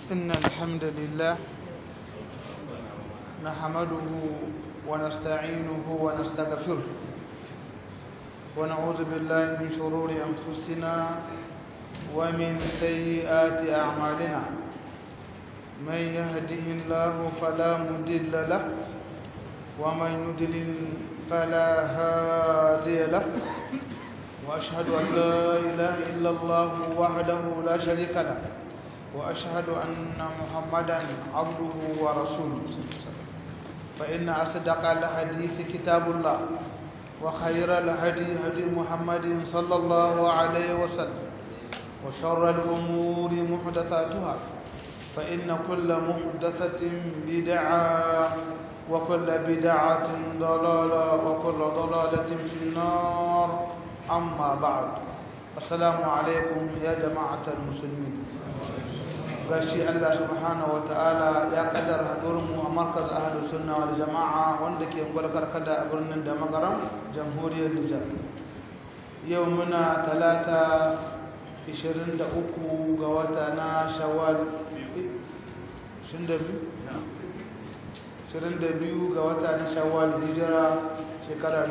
إن الحمد لله نحمده ونستعينه ونستغفره ونعوذ بالله من شرور أنفسنا ومن سيئات أعمالنا من يهده الله فلا مضل له ومن يضلل فلا هادي له وأشهد أن لا إله إلا الله وحده لا شريك له وأشهد أن محمدا عبده ورسوله فإن أصدق الحديث كتاب الله وخير الهدي هدي محمد صلى الله عليه وسلم وشر الأمور محدثاتها فإن كل محدثة بدعة وكل بدعة ضلالة وكل ضلالة في النار أما بعد السلام عليكم يا جماعة المسلمين gashi Allah subhanahu wa ta'ala ya kaddara haɗurinmu a markaz ahalu sunna wal jama'a wanda ke gwalkar kada a birnin da magaram jamhuriyar Nijar yau muna talata 23 ga wata na shawwal 22 ga wata na shawwal hijira shekara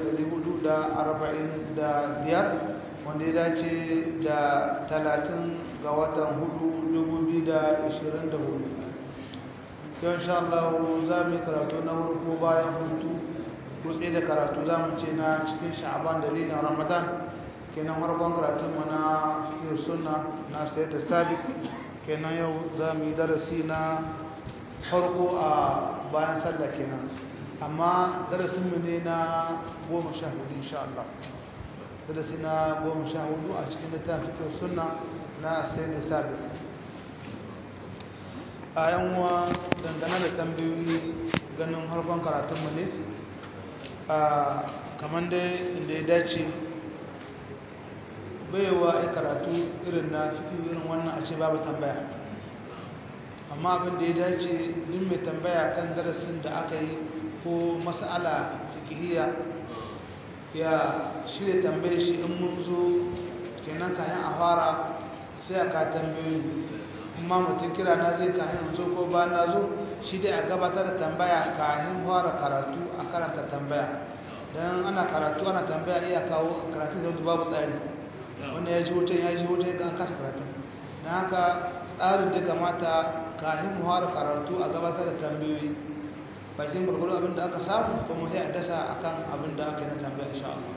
1445 wanda ya dace da 30 ga watan 4 2024 yau insha Allah za mu yi karatu na farko bayan hutu kutse da karatu za mu ce na cikin sha'aban dalilin ramadan kenan harkon karatun mu na fiye suna na sayar da sabik kenan yau za mu yi darasi na farko a bayan sallah kenan amma darasinmu ne na goma sha hudu insha Allah darasi na goma sha hudu a cikin littafin fiye suna na sayar da sabik a yanwa dangane da tambayoyi ganin harkon karatunmu ne a kamar dai inda ya dace baiwa ya karatu irin na cikin irin wannan a ce babu tambaya amma abin da ya dace duk mai tambaya kan darasin da aka yi ko mas'ala fikihiyya ya shirya tambaye shi in mun zo kenan kayan a fara sai a ka tambayoyi amma mutum kira na zai kayan zo ko ba na zo shi dai a gabatar da tambaya kayan fara karatu a karanta tambaya don ana karatu ana tambaya iya kawo karatu da babu tsari wanda ya ji wutan ya ji wutan ga an kasa karatu don haka tsarin da kamata kayan fara karatu a gabatar da tambayoyi bakin gwargwaro abin da aka samu kuma sai a dasa akan abin da aka yi na tambaya insha Allah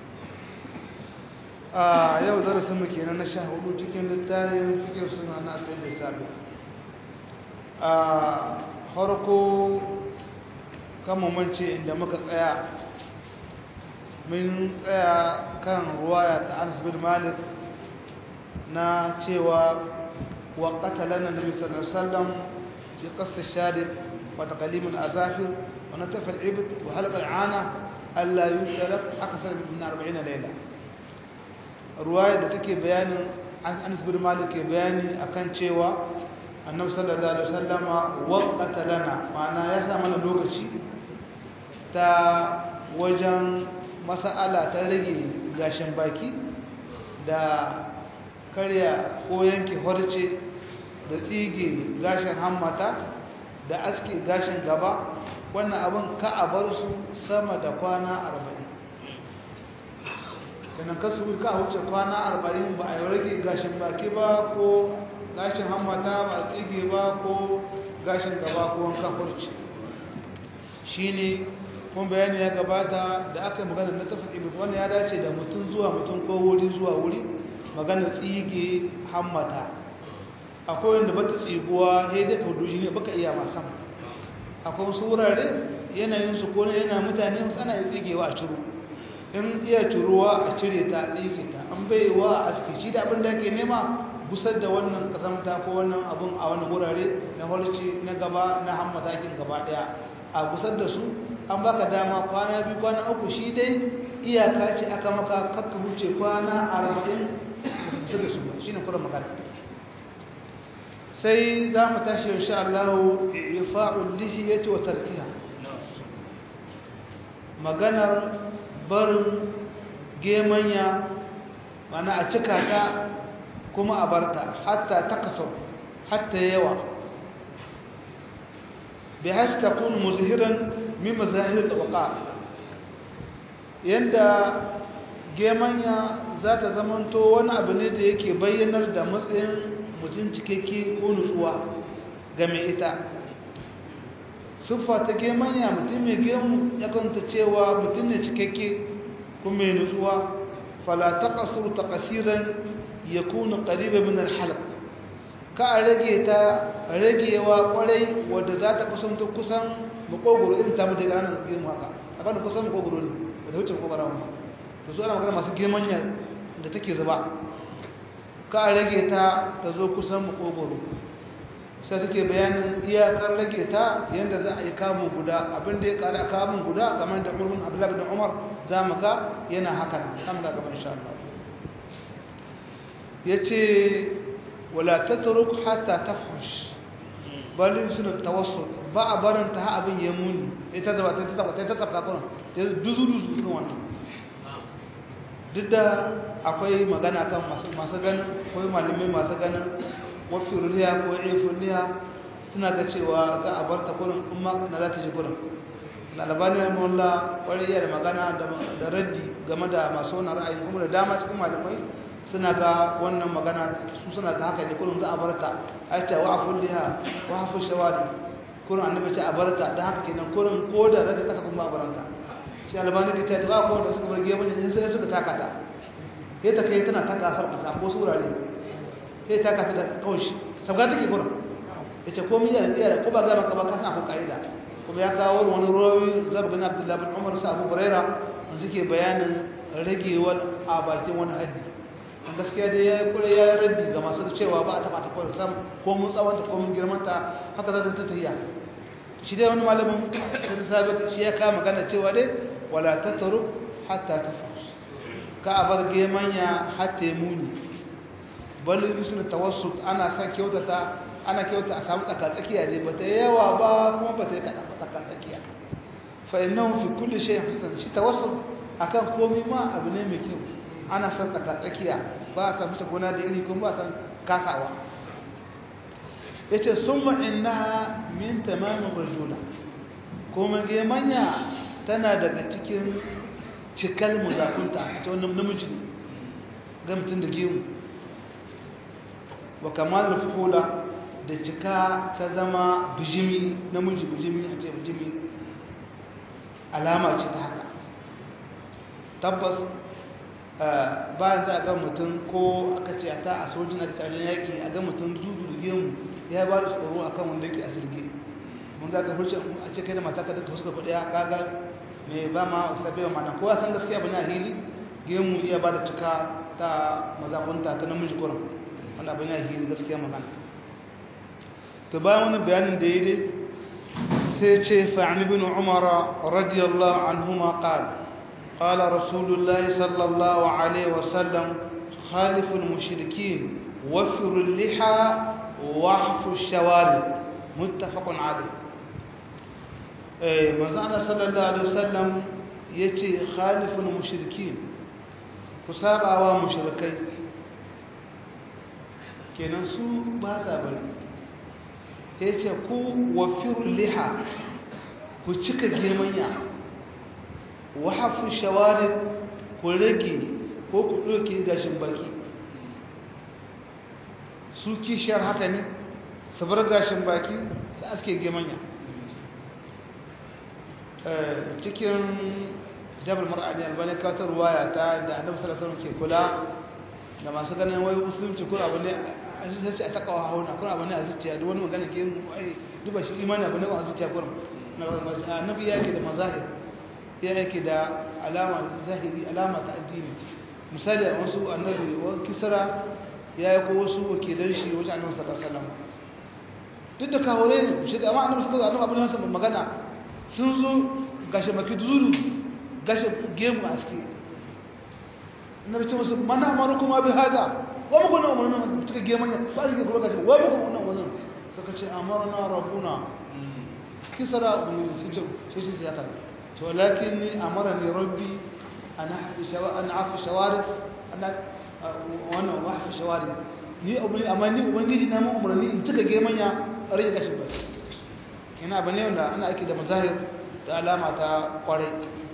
a yau darasin mu kenan na sha hudu cikin littafin fikir suna na asali da sabi a harko kama mance inda muka tsaya mun tsaya kan ruwaya ta anas bin malik na cewa wa qatalana nabi sallallahu alaihi wasallam fi qas ash-shadid wa taqlim al-azafir wa nataf al-ibd wa halq al-ana alla yusharak akthar min 40 layla ruwaya da take bayanin Anas bin Malik ke bayani akan cewa Annabi sallallahu alaihi wasallama waqata lana ma'ana ya sa mana lokaci ta wajen mas'ala ta rage gashin baki da karya ko yanke horce da tsige gashin hammata da aske gashin gaba wannan abin ka a bar su sama da kwana arba'in. kenan kasu ka wuce kwana arba'in ba a yi rage gashin baki ba ko gashin hammata ba a tsige ba ko gashin gaba ko wankan kurci shi ne kun bayani ya gabata da aka yi magana na tafi ibik wani ya dace da mutum zuwa mutum ko wuri zuwa wuri magana tsige hammata akwai wanda bata tsiguwa ya dai kaudu shi ne baka iya masan akwai wasu wurare yanayinsu ko yana mutane ana yi tsigewa a ciro in iya turuwa a cire ta tsike ta an bai wa a askici da abin da ake nema gusar da wannan kazamta ko wannan abin a wani wurare na harci na gaba na hammatakin gaba daya a gusar da su an baka dama kwana biyu kwana uku shi dai iyaka ce aka maka kakka wuce kwana arba'in kusa da su shi ne kura magana sai za mu tashi insha Allah ifa'ul lihiyati wa tarkiha maganar barin gemanya mana a cika ta kuma a barta hatta ta kaso hatta yawa bi has takun muzhiran min mazahir al-waqa yanda gemanya za ta zamanto wani abu ne da yake bayyanar da matsayin mutum cikakke ko nutsuwa ga mai ita siffa ta gemanya mutum mai gemu ya kanta cewa mutum ne cikakke kuma mai nutsuwa fala taqasur taqsiran yakunu qariban min al-halq ka a rage ta ragewa kwarai wadda za ta kusanto kusan makogoro irin ta mutu ranar gemu haka a kan kusan makogoro ne wadda wuce makogoro ba to su ana magana masu gemanya da take zuba ka a rage ta ta zo kusan makogoro sai suke bayanin iyakar rage ta yadda za a yi kamun guda abinda ya kara kamun guda kamar da murmun abdullahi bin umar za mu ga yana hakan kan ga gaban insha Allah yace wala tatruk hatta tafhush bal suna tawassul ba a barin ta abin ya muni ita da ta ta ta ta ta kuma ta duzu duzu irin wannan duk da akwai magana kan masu masu ganin akwai malamai masu ganin wafirliya ko ifirliya suna ga cewa za a bar ta kurin in ma na za ta ji kurin lalabani na mawalla kwariya da magana da raddi game da masu wani ra'ayi kuma da dama cikin malamai suna ga wannan magana su suna ga haka ne kurin za a bar ta a ce wa afulliha wa hafu shawadi kurin annabi ce a bar ta don haka kenan kurin ko da rage kasa kuma a baranta shi albani ka ce ta ko da suka bar gemu ne sai suka taka ta sai ta kai tana taka asar kasa ko surare sai ta taka ta kaushi sabga take kurin ya ce komi yana tsaya ko ba gama ka ba ka san akwai ka'ida kuma ya kawo wani rawi zabu bin abdullahi bin umar sa abu huraira suke bayanin ragewar a bakin wani haddi a gaskiya dai ya yi kure ya yi raddi ga masu cewa ba a taɓa ta kawai sam ko mun tsawonta ko mun girmanta haka za ta ta tafiya shi dai wani malamin da ta sabi shi ya kama magana cewa dai wala ta taru hatta ta fus ka a bar gemanya hatta ya muni bal yusna tawassut ana sa kyautata ana kyauta a samu tsaka tsakiya ne ba ta yawa ba kuma ba ta yi kaɗa tsaka tsakiya fa innahu fi kulli shay'in hasan shi tawassul akan komai ma abu ne mai kyau ana san tsaka tsakiya ba a samu gona da iri kuma ba a san kasawa yace summa innaha min tamamin rajula kuma gemanya tana daga cikin cikal muzakunta ta wannan namiji ga mutum da gemu wa kamal fuhula da cika ta zama bijimi namiji bijimi a ce bijimi alama ce ta haka tabbas bayan za a ga mutum ko aka ce a ta a sojin aka wajen yaƙi a ga mutum zuzu gemu ya ba da tsoro a kan wanda yake a sirge mun za ka furce a ce kai da mata ka duka suka kuɗi ya kaga mai ba ma sabi wa mana kowa san gaskiya bane a hili gemu iya ba da cika ta mazakunta ta namiji kurin wanda abin ya hili gaskiya magana to bayan wani bayanin da ya dai sai ce fa'ani bin umar radiyallahu anhuma qala qala rasulullahi sallallahu alaihi wasallam khaliful mushrikin wafirul liha wahfu shawari muttafaqun alayh eh manzo Allah sallallahu alaihi wasallam yace khaliful mushrikin ku sabawa mushrikai kenan su ba sa bari ya ce ku wafirun liha ku cika gemanya wahafu shawari ku rage ko ku ɗauke gashin baki su kishiyar haka ne su bar gashin baki su aske gemanya cikin jabal mar'ani albani kawatar ruwaya ta da annabi sallallahu alaihi ke kula da masu ganin wai musulunci ko abu ne an sai sai a takawa hauna kuma abu ne a zuciya duk wani magana ke ai duba shi imani abu ne a zuciya kuma annabi ya yake da mazahir ya yake da alama zahiri alama ta addini misali a wasu annabi wa kisra ya yi ko wasu wakilan shi wajen annabi sallallahu alaihi wasallam duk da kawure ne shi da amma annabi sallallahu alaihi wasallam abin da magana sun zo gashi maki zuru gashi gemu a ciki annabi ce musu mana amaru kuma bi hada wa muku na umarnin suka ge manya ba su ke kuma gashi wa muku na umarnin suka ce amarna rabbuna kisara umarnin sun ce sai ce ya kana to lakin ni amara ni rabbi ana hafi shawa ana hafi shawari ana wannan wa hafi shawari ni ubangiji amma ni ubangiji na mu umarni in cika gemanya a rage gashin baki yana bane wanda ana aiki da mazahir da alama ta kwarai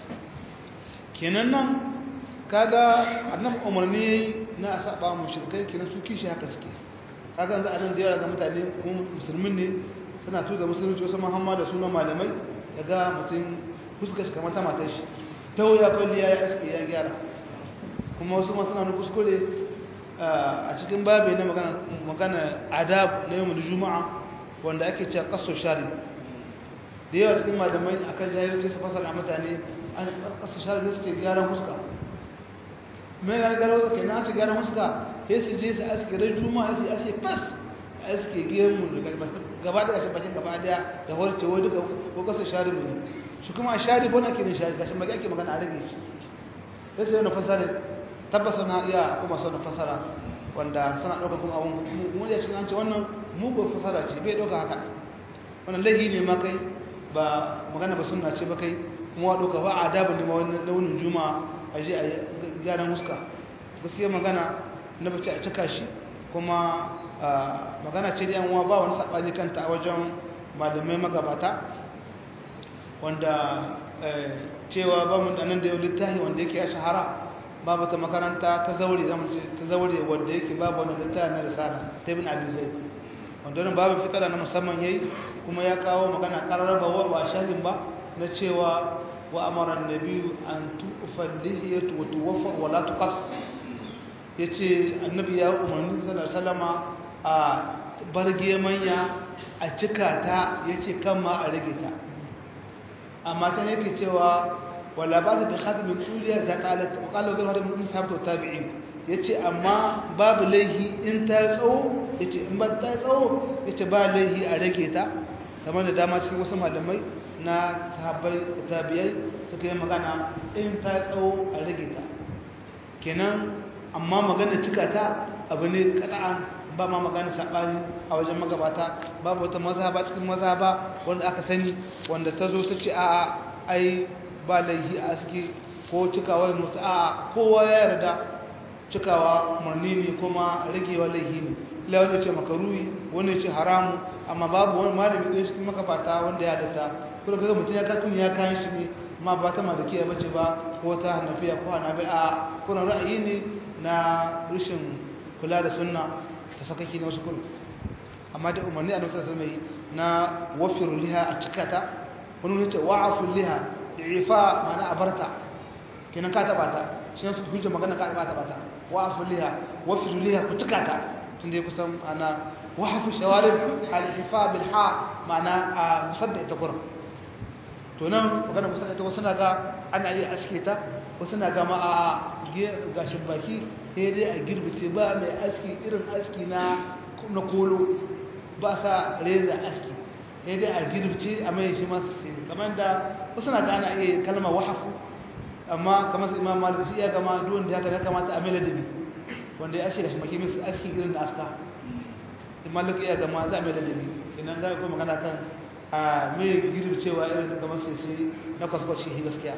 kenan nan kaga annabi umarni na a saba mushrikai kenan su kishi haka suke kaga yanzu a nan da yawa ga mutane kuma musulmin ne suna tuza musulunci wasu muhammad da sunan malamai daga mutum fuskar shi kamar ta matar shi ta wuya kwalli ya yi aski ya gyara kuma wasu masu na kuskure a cikin babu na magana adab na yau juma'a wanda ake cewa kaso shari da yawa cikin malamai akan jahilci su fasara mutane kaso shari da suke gyaran fuska mai gane gano suka na ce gyaran fuska ya su je su aske ran juma'a su aske fas aske gemu gaba da ƙashin bakin gaba daya da warce wai duka ko kaso shari ne shi kuma shari bona ke ne shari gashin baki ake magana a rage shi sai sai wani fasara tabbasa na iya kuma sau da fasara wanda suna ɗaukar kuma abin kuma ya cikin an ce wannan mugun fasara ce bai ɗauka haka wannan laihi ne ma kai ba magana ba suna ce ba kai kuma wa ɗauka ba a adabin ne ma wani launin juma'a a je a gyaran huska gaskiya magana na bace a cika shi kuma magana ce da yan uwa ba wani saɓani kanta a wajen malamai magabata wanda cewa ba mu da nan da yau littafi wanda yake ya shahara babu ta makaranta ta zaure ta zaure wanda yake babu wani littafi na risala ta ibn abi zaid wanda wannan babu fitara na musamman yayi kuma ya kawo magana qararaba wa ba shahidin ba na cewa wa amara annabi an tu'fa lihiyatu wa tuwaffa wa la tuqas yace annabi ya umarni sallallahu alaihi wasallama a barge manya a cika ta yace kan ma a rage ta amma ta yake cewa wala ba su bi khatimin tsuliya za ta halatta wa kala wadda wadda mun sabta tabi'in yace amma babu laihi in ta tsawo yace in ba ta tsawo yace ba laihi a rage ta kamar da dama cikin wasu malamai na sahabbai da tabi'ai suka yi magana in ta tsawo a rage ta kenan amma magana cika ta abu ne kada'an ba ma magana saɓani a wajen magabata babu wata mazhaba cikin mazhaba wanda aka sani wanda ta zo ta ce a ai ba laihi a aski ko cikawa musu a kowa ya yarda cikawa umarni ne kuma ragewa laihi ne ila wanda ce makaruhi wanda ce haramu amma babu wani malami ɗaya cikin magabata wanda ya data kuma kaga mutum ya kakun ya kayan shi ne ma ba ta malikiya bace ba ko ta hanafiya ko hanabil a kuna ra'ayi ne na rashin kula da sunna da sakaki na wasu kudu amma da umarni a nusar mai na wafir liha a cikata wani wani ce wa'afin liha ifa mana a barta kenan ka taba ta shi ne su hujjar magana ka taba ta ta wa'afin liha wafir liha ku cikata tun da ya kusan ana wa'afin shawarin al-ifa bil ha ma'ana a musadda ita kurin to nan magana musadda ita wasu na ga ana iya aske ta wasu na ga ma a gashin baki sai dai a girbice ba mai aski irin aski na na kolo ba sa reza aski sai dai a girbice a mai shi masu sai kamar da wasu na gana iya kalmar wahafu amma kamar su imam malik shi ya gama duwan da haka ya kamata a mai ladabi wanda ya aski da shi maki musu aski irin da aska imam malik ya gama za a mai ladabi kenan za a kuma magana kan a mai girbicewa irin da kamar sai sai na kwaskwashi gaskiya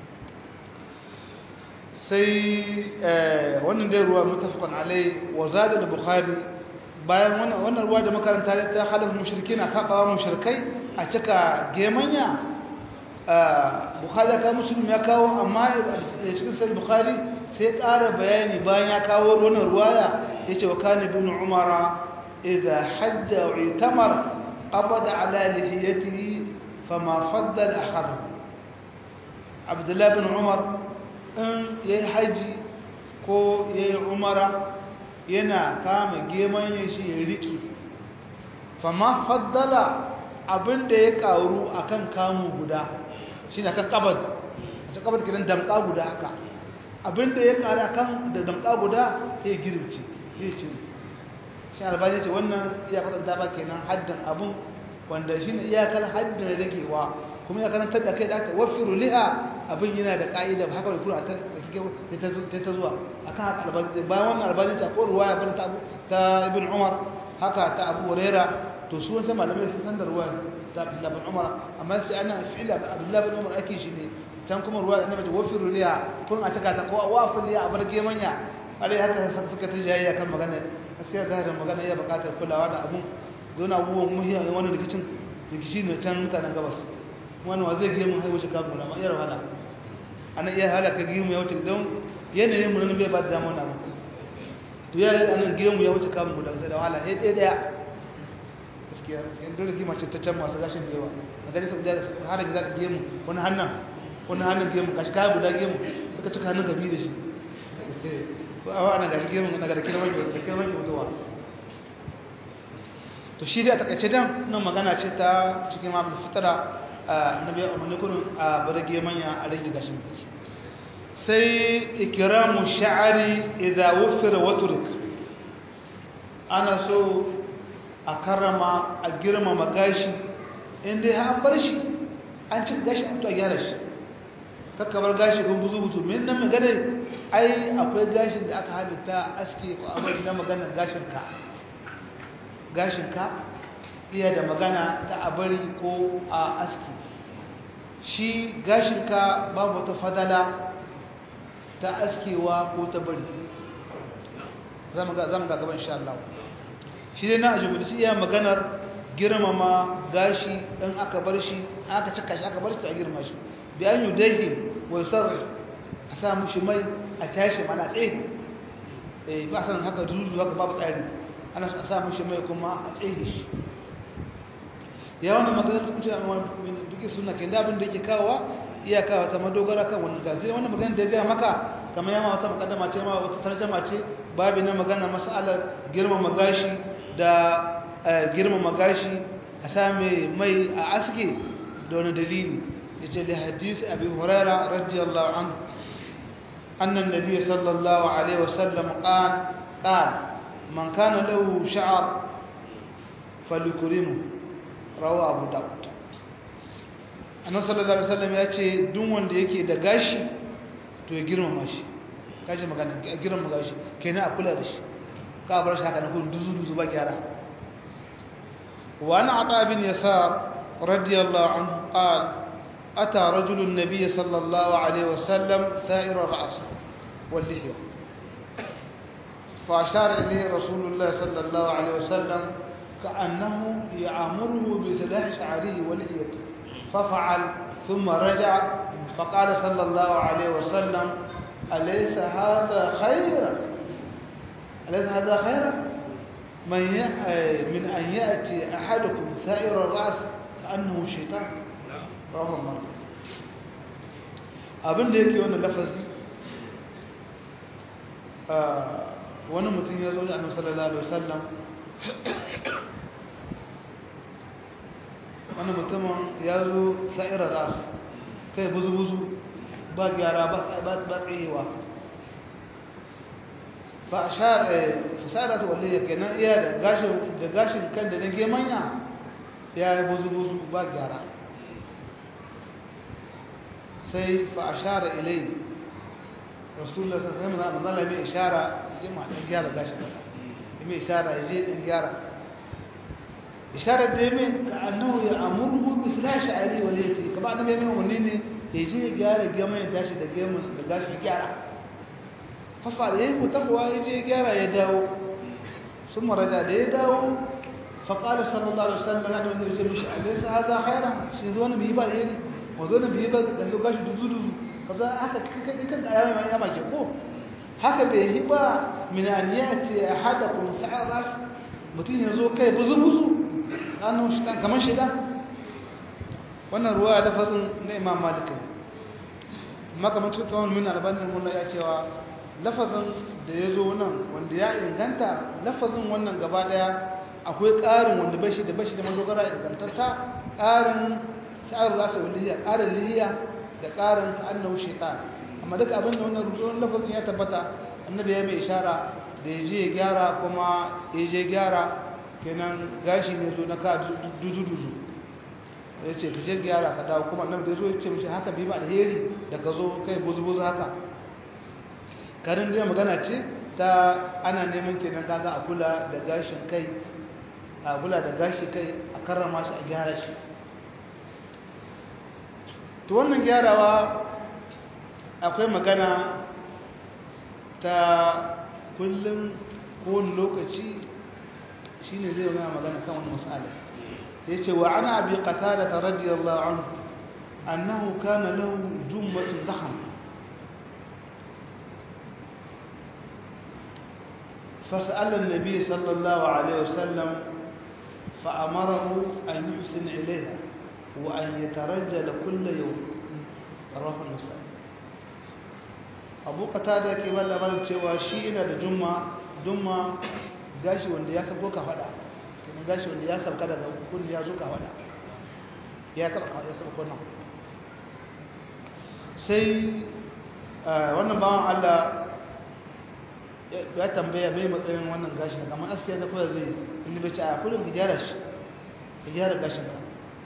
sai wannan dai ruwa mutafakon alai wa zada da bukhari bayan wannan ruwa da makaranta ta halin mushriki na sabawa mushrikai a cika gemanya bukhari ya kawo musulmi ya kawo amma cikin sai bukhari sai ƙara bayani bayan ya kawo wannan ruwaya ya ce wa kane bin umara idha hajja wa itamar qabada ala lihiyatihi fama faddal akhadahu abdullahi bin umar in ya yi haji ko ya yi umara yana kama geman ya shi ya riki fama faddala abinda ya karu a kan kamu guda shi na kan kabad a cikin kabad gidan damka guda haka abinda ya karu a kan da damka guda ya girbice ya ce shi albani ce wannan iyakar da ba kenan haddin abin wanda shi ne iyakar haddin ragewa kuma ya karantar da kai da aka wafiru liha abin yana da ka'ida ba haka da kura ta ta zuwa akan haka albani bayan wannan albani ta ko ruwaya bane ta ta ibn umar haka ta abu huraira to su wancan malamai sun san da ruwaya ta abdullah bin umar amma sai ana fi'ila abdullah bin umar ake shi ne can kuma ruwaya annabi ta wafiru liha kun a taka ta ko wafin liha a barke manya alai haka suka ta jayayya kan magana gaskiya za da magana iya buƙatar kulawa da abun don abubuwan muhiyar wani rikicin rikici ne can mutanen gabas wani wa zai gemu haihu shi kafin rama iya wahala ana iya halaka gemu ya wuce don yanayin mu bai ba da damar na mutum to ya yi anan gemu ya wuce kafin guda sai da wahala sai ɗaya ɗaya gaskiya yan dole gima ce ta can masu gashin da yawa a gani sau da har da zaka gemu wani hannun wani hannun gemu gashi kaya guda gemu suka cika hannun gabi da shi ko a wa'ana gashi gemu na ga da kirman da kirman mutuwa to shi dai a takaice dan nan magana ce ta cikin mamu fitara na biya umarni kurin a barage manya a rage gashin biki sai ikiramu sha'ari idza wufira wa turik ana so a karrama a girmama gashi inda ya bar shi an ci gashi an to a gyara shi kakkabar gashi ko buzu buzu min nan magana ai akwai gashin da aka halitta aske ko abin na maganar gashin ka gashinka iya da magana ta a bari ko a aski shi gashinka babu wata fadala ta askewa ko ta bari zama ga gaban insha Allah shi dai na ajiyar shi iya maganar girmama gashi ɗan aka bar shi aka cika shi aka bar shi a girma shi bi an yi dahi wai sarri a sa mushi mai a tashi mana tsaye ba san haka dudu haka babu tsari ana a sa mashi mai kuma a tsaye shi ya wani maganar ta kuce duki suna ke da abin da yake kawowa iya kawo ta madogara kan wani gazi wani maganar da ya gaya maka kamar yamma wata makaddama ce ma wata tarjama ce babu na magana masalar girmama gashi da girmama gashi a same mai a aske da wani dalili ya ce da hadisi abi huraira radiyallahu anhu annan nabi sallallahu alaihi wasallam qala qala من كان له شعر فليكرمه رواه ابو داود annabi sallallahu alaihi wasallam ya ce duk wanda yake da gashi to ya girmama shi kaje magana ya girmama gashi kenan a kula da shi ka bar shi haka na kun duzu duzu ba gyara wa ana ata bin yasar radiyallahu anhu qala ata rajulun nabiy sallallahu alaihi wasallam sa'ir ar-ra's wal lihya فأشار إليه رسول الله صلى الله عليه وسلم كأنه يعمره بسلاح شعره ولحيته ففعل ثم رجع فقال صلى الله عليه وسلم أليس هذا خيرا أليس هذا خيرا من من أن يأتي أحدكم ثائر الرأس كأنه شيطان رواه مسلم abin da yake wannan lafazi wani mutum ya zo da annabi sallallahu alaihi wasallam wani mutumin ya zo sa'irar ras kai buzu-buzu ba gyara ba tsayewa ba a fasara su wale ya kenan iya da gashin kan da na gemanya ya yi buzu-buzu ba gyara sai fa a share ilai rasulullah sai sai manzala mai ishara je ma dan gyara gashin kan mai ishara ya je dan gyara isharar da yamin ka annahu ya amurhu bi silashi ali wal yati kaba annabi mai umarni ne ya je ya gyara gemun ya tashi da gemun da gashi gyara fa fa yayi ko tabwa ya je gyara ya dawo sun maraja da ya dawo fa qala sallallahu alaihi wasallam ana wanda ya mishi alaysa hadha khairan shi zo ne bi ba yayi wa zo ne bi ba da gashi duzu duzu kaza haka kai kan da yayi ya maki ko haka bai yi ba min an yati ahadakum sa'ras mutum ya zo kai buzu buzu annahu shaitan kamar shaitan wannan ruwa da fazin na imam malik makamacin tsawon min albanin mun ya cewa lafazin da ya zo nan wanda ya inganta lafazin wannan gaba daya akwai ƙarin wanda bashi da bashi da madogara ingantatta ƙarin sa'ar rasa lihiya ƙarin lihiya da ƙarin annahu shaitan amma duka abin da wannan rubutun lafazin ya tabbata annabi ya mai ishara da ya je ya gyara kuma ya je gyara kenan gashi ne zo na ka duzu-duzu ya ce ka je gyara ka dawo kuma annabi da zo ya ce mace haka bi ba alheri da ka zo kai buzu-buzu haka karin dai magana ce ta ana neman kenan kaga a kula da gashin kai a kula da gashi kai a karrama shi a gyara shi to wannan gyarawa akwai magana ta kullum kowane lokaci shi ne zai yana magana kan wani masala ya ce wa ana abi qatada radiyallahu anhu annahu kana lahu jummatun daham فسأل النبي صلى الله عليه وسلم فأمره أن يحسن إليها وأن يترجل كل يوم رواه النسائي abu kata da ke ba labarin cewa shi ina da jumma jumma gashi wanda ya sauko ka fada kuma gashi wanda ya sauka daga kunni ya zo ka fada ya taba ya sauko nan sai wannan bawan Allah ya tambaya mai matsayin wannan gashin kamar askiya da kawai zai inda bai ci a kullum ka gyara shi ka gyara gashin ka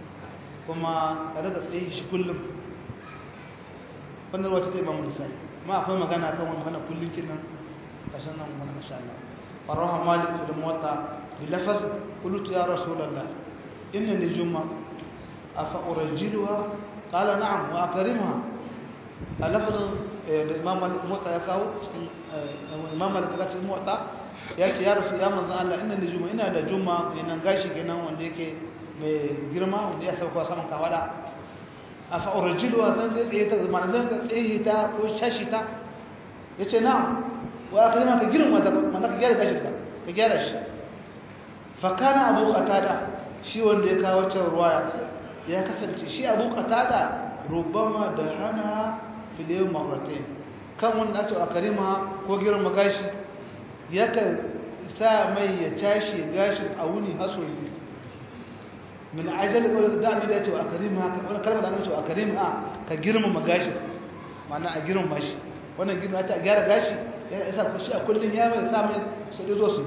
kuma ka daga tsaye shi kullum wannan wata zai ba mu lissafi ma akwai magana kan wani magana kullum kinan kashin nan wani kasha Allah faraha malik da mota bi lafaz qultu ya rasulullah inna li jumma afa urajjiluha qala na'am wa akrimha lafaz da imam mota ya kawo imam malik ka ce mota ya ce ya rasul ya manzo Allah inna li jumma ina da jumma kenan gashi kenan wanda yake mai girma wanda ya sauka saman kawada a fa'urajiluwa zan zai tsaye ta zama zan ka tsaye ta ko shashi ta ya ce na wa ka zama ka girin wata mana ka gyara gashi ka ka gyara shi fakana abu katada shi wanda ya kawo can ruwaya ya kasance shi abu katada rubama da hana filiyan mafartai kan wanda ake a karima ko girma gashi yakan sa mai ya cashe gashin a wuni haso biyu min ajal ko da annabi ya ce a karima ka wannan kalmar da annabi ce a karima ka girmama gashi ma'ana a girmama shi wannan girma ta gyara gashi ya isa ku shi a kullun ya mai sa mai su da zo su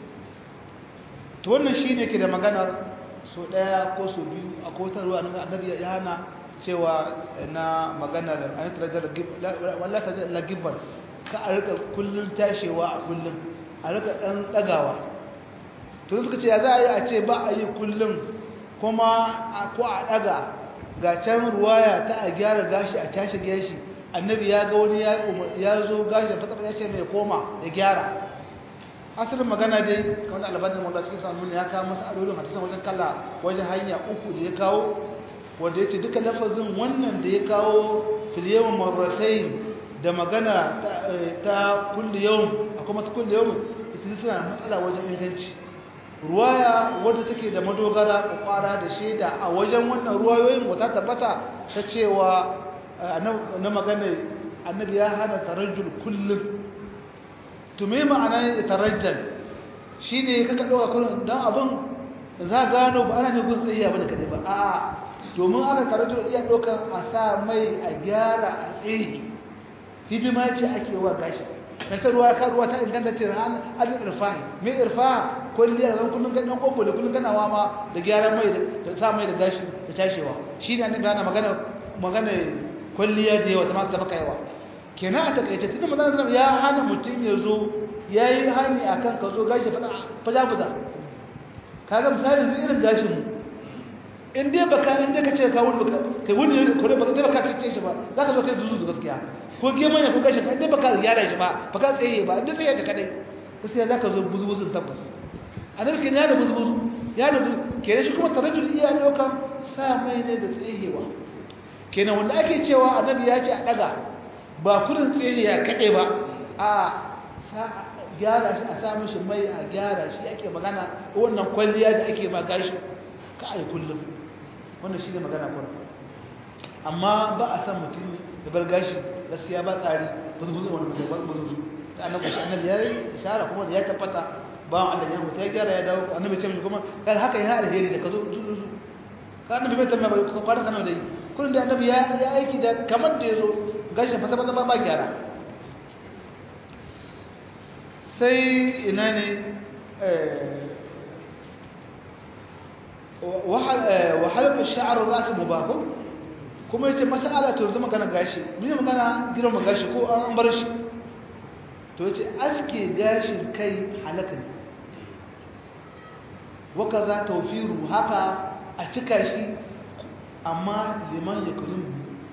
to wannan shine ke da maganar so daya ko so biyu a kotarwa annabi ya hana cewa na maganar an tarajar wallahi ta la gibban ka a rika kullun tashewa a kullun a rika dan dagawa to suka ce ya za a yi a ce ba a yi kullun kuma ko a daga ga can ruwaya ta a gyara gashi a tashi gashi annabi ya ga wani ya zo gashi fata ya ce mai koma ya gyara asalin magana dai kamar albanin wanda cikin samun ya kawo masa alolin hadisan wajen kalla wajen hanya uku da ya kawo wanda ya ce duka lafazin wannan da ya kawo filiyawan marratai da magana ta kulli yau a kuma ta kulli yau ita suna matsala wajen inganci ruwaya wadda take da madogara kwakwara da shaida a wajen wannan ruwayoyin wata tabbata ta cewa na magana annabi ya hana tarajjul kullum to me ma'ana tarajjal shine kaka dauka kullum dan abun za gano ba ana ne gun tsayiya bane kadai ba a'a domin aka tarajjul iya daukan a sa mai a gyara a tsayi hidima ce ake wa gashi ta ruwa ka ruwa ta inganta ce ran alin irfahi me irfaha kulliya zan kullun kan dan kobo da kullun kana wama da gyaran mai da sa mai da gashi da tashewa shine annabi ana magana magana kulliya da yawa ta maka yawa kenan a takaice tunda manzon sallallahu ya hana mutum ya zo yayi hani akan ka zo gashi faza faza kaga misali irin gashin mu in dai baka in dai kace ka wuni baka kai wuni ko da baka baka kace shi ba zaka zo kai zuzu gaskiya ko ke manya ko gashin in dai baka gyara shi ba baka tsaye ba in dai tsaye ka kadai gaskiya zaka zo buzubuzun tabbas annabi kenan ya da buzbuzu ya da kenan shi kuma tarajjul iya dokan sa mai ne da tsayewa kenan wanda ake cewa annabi ya ce a daga ba kudin tsaye ya kade ba a sa gyara shi a sa mishi mai a gyara shi ake magana wannan kwalliya da ake ma gashi ka ai kullum wannan shine magana farko amma ba a san mutum da bar gashi gaskiya ba tsari buzbuzu wani buzbuzu da annabi shi annabi ya yi ishara kuma da ya tabbata bawan Allah ya huta ya gyara ya dawo annabi ce mishi kuma kan haka yana alheri da ka zo zuzu ka annabi bai tambaya ba kwana kana da yi kullun da annabi ya ya aiki da kamar da yazo gashin fasa fasa ba gyara sai ina ne wa halqa sha'r ar-ras mubah kuma yace mas'ala to zama kana gashi mun magana girma gashi ko an bar shi to yace aske gashin kai halaka ne waka za tawfiru haka a cika shi amma liman ya kullum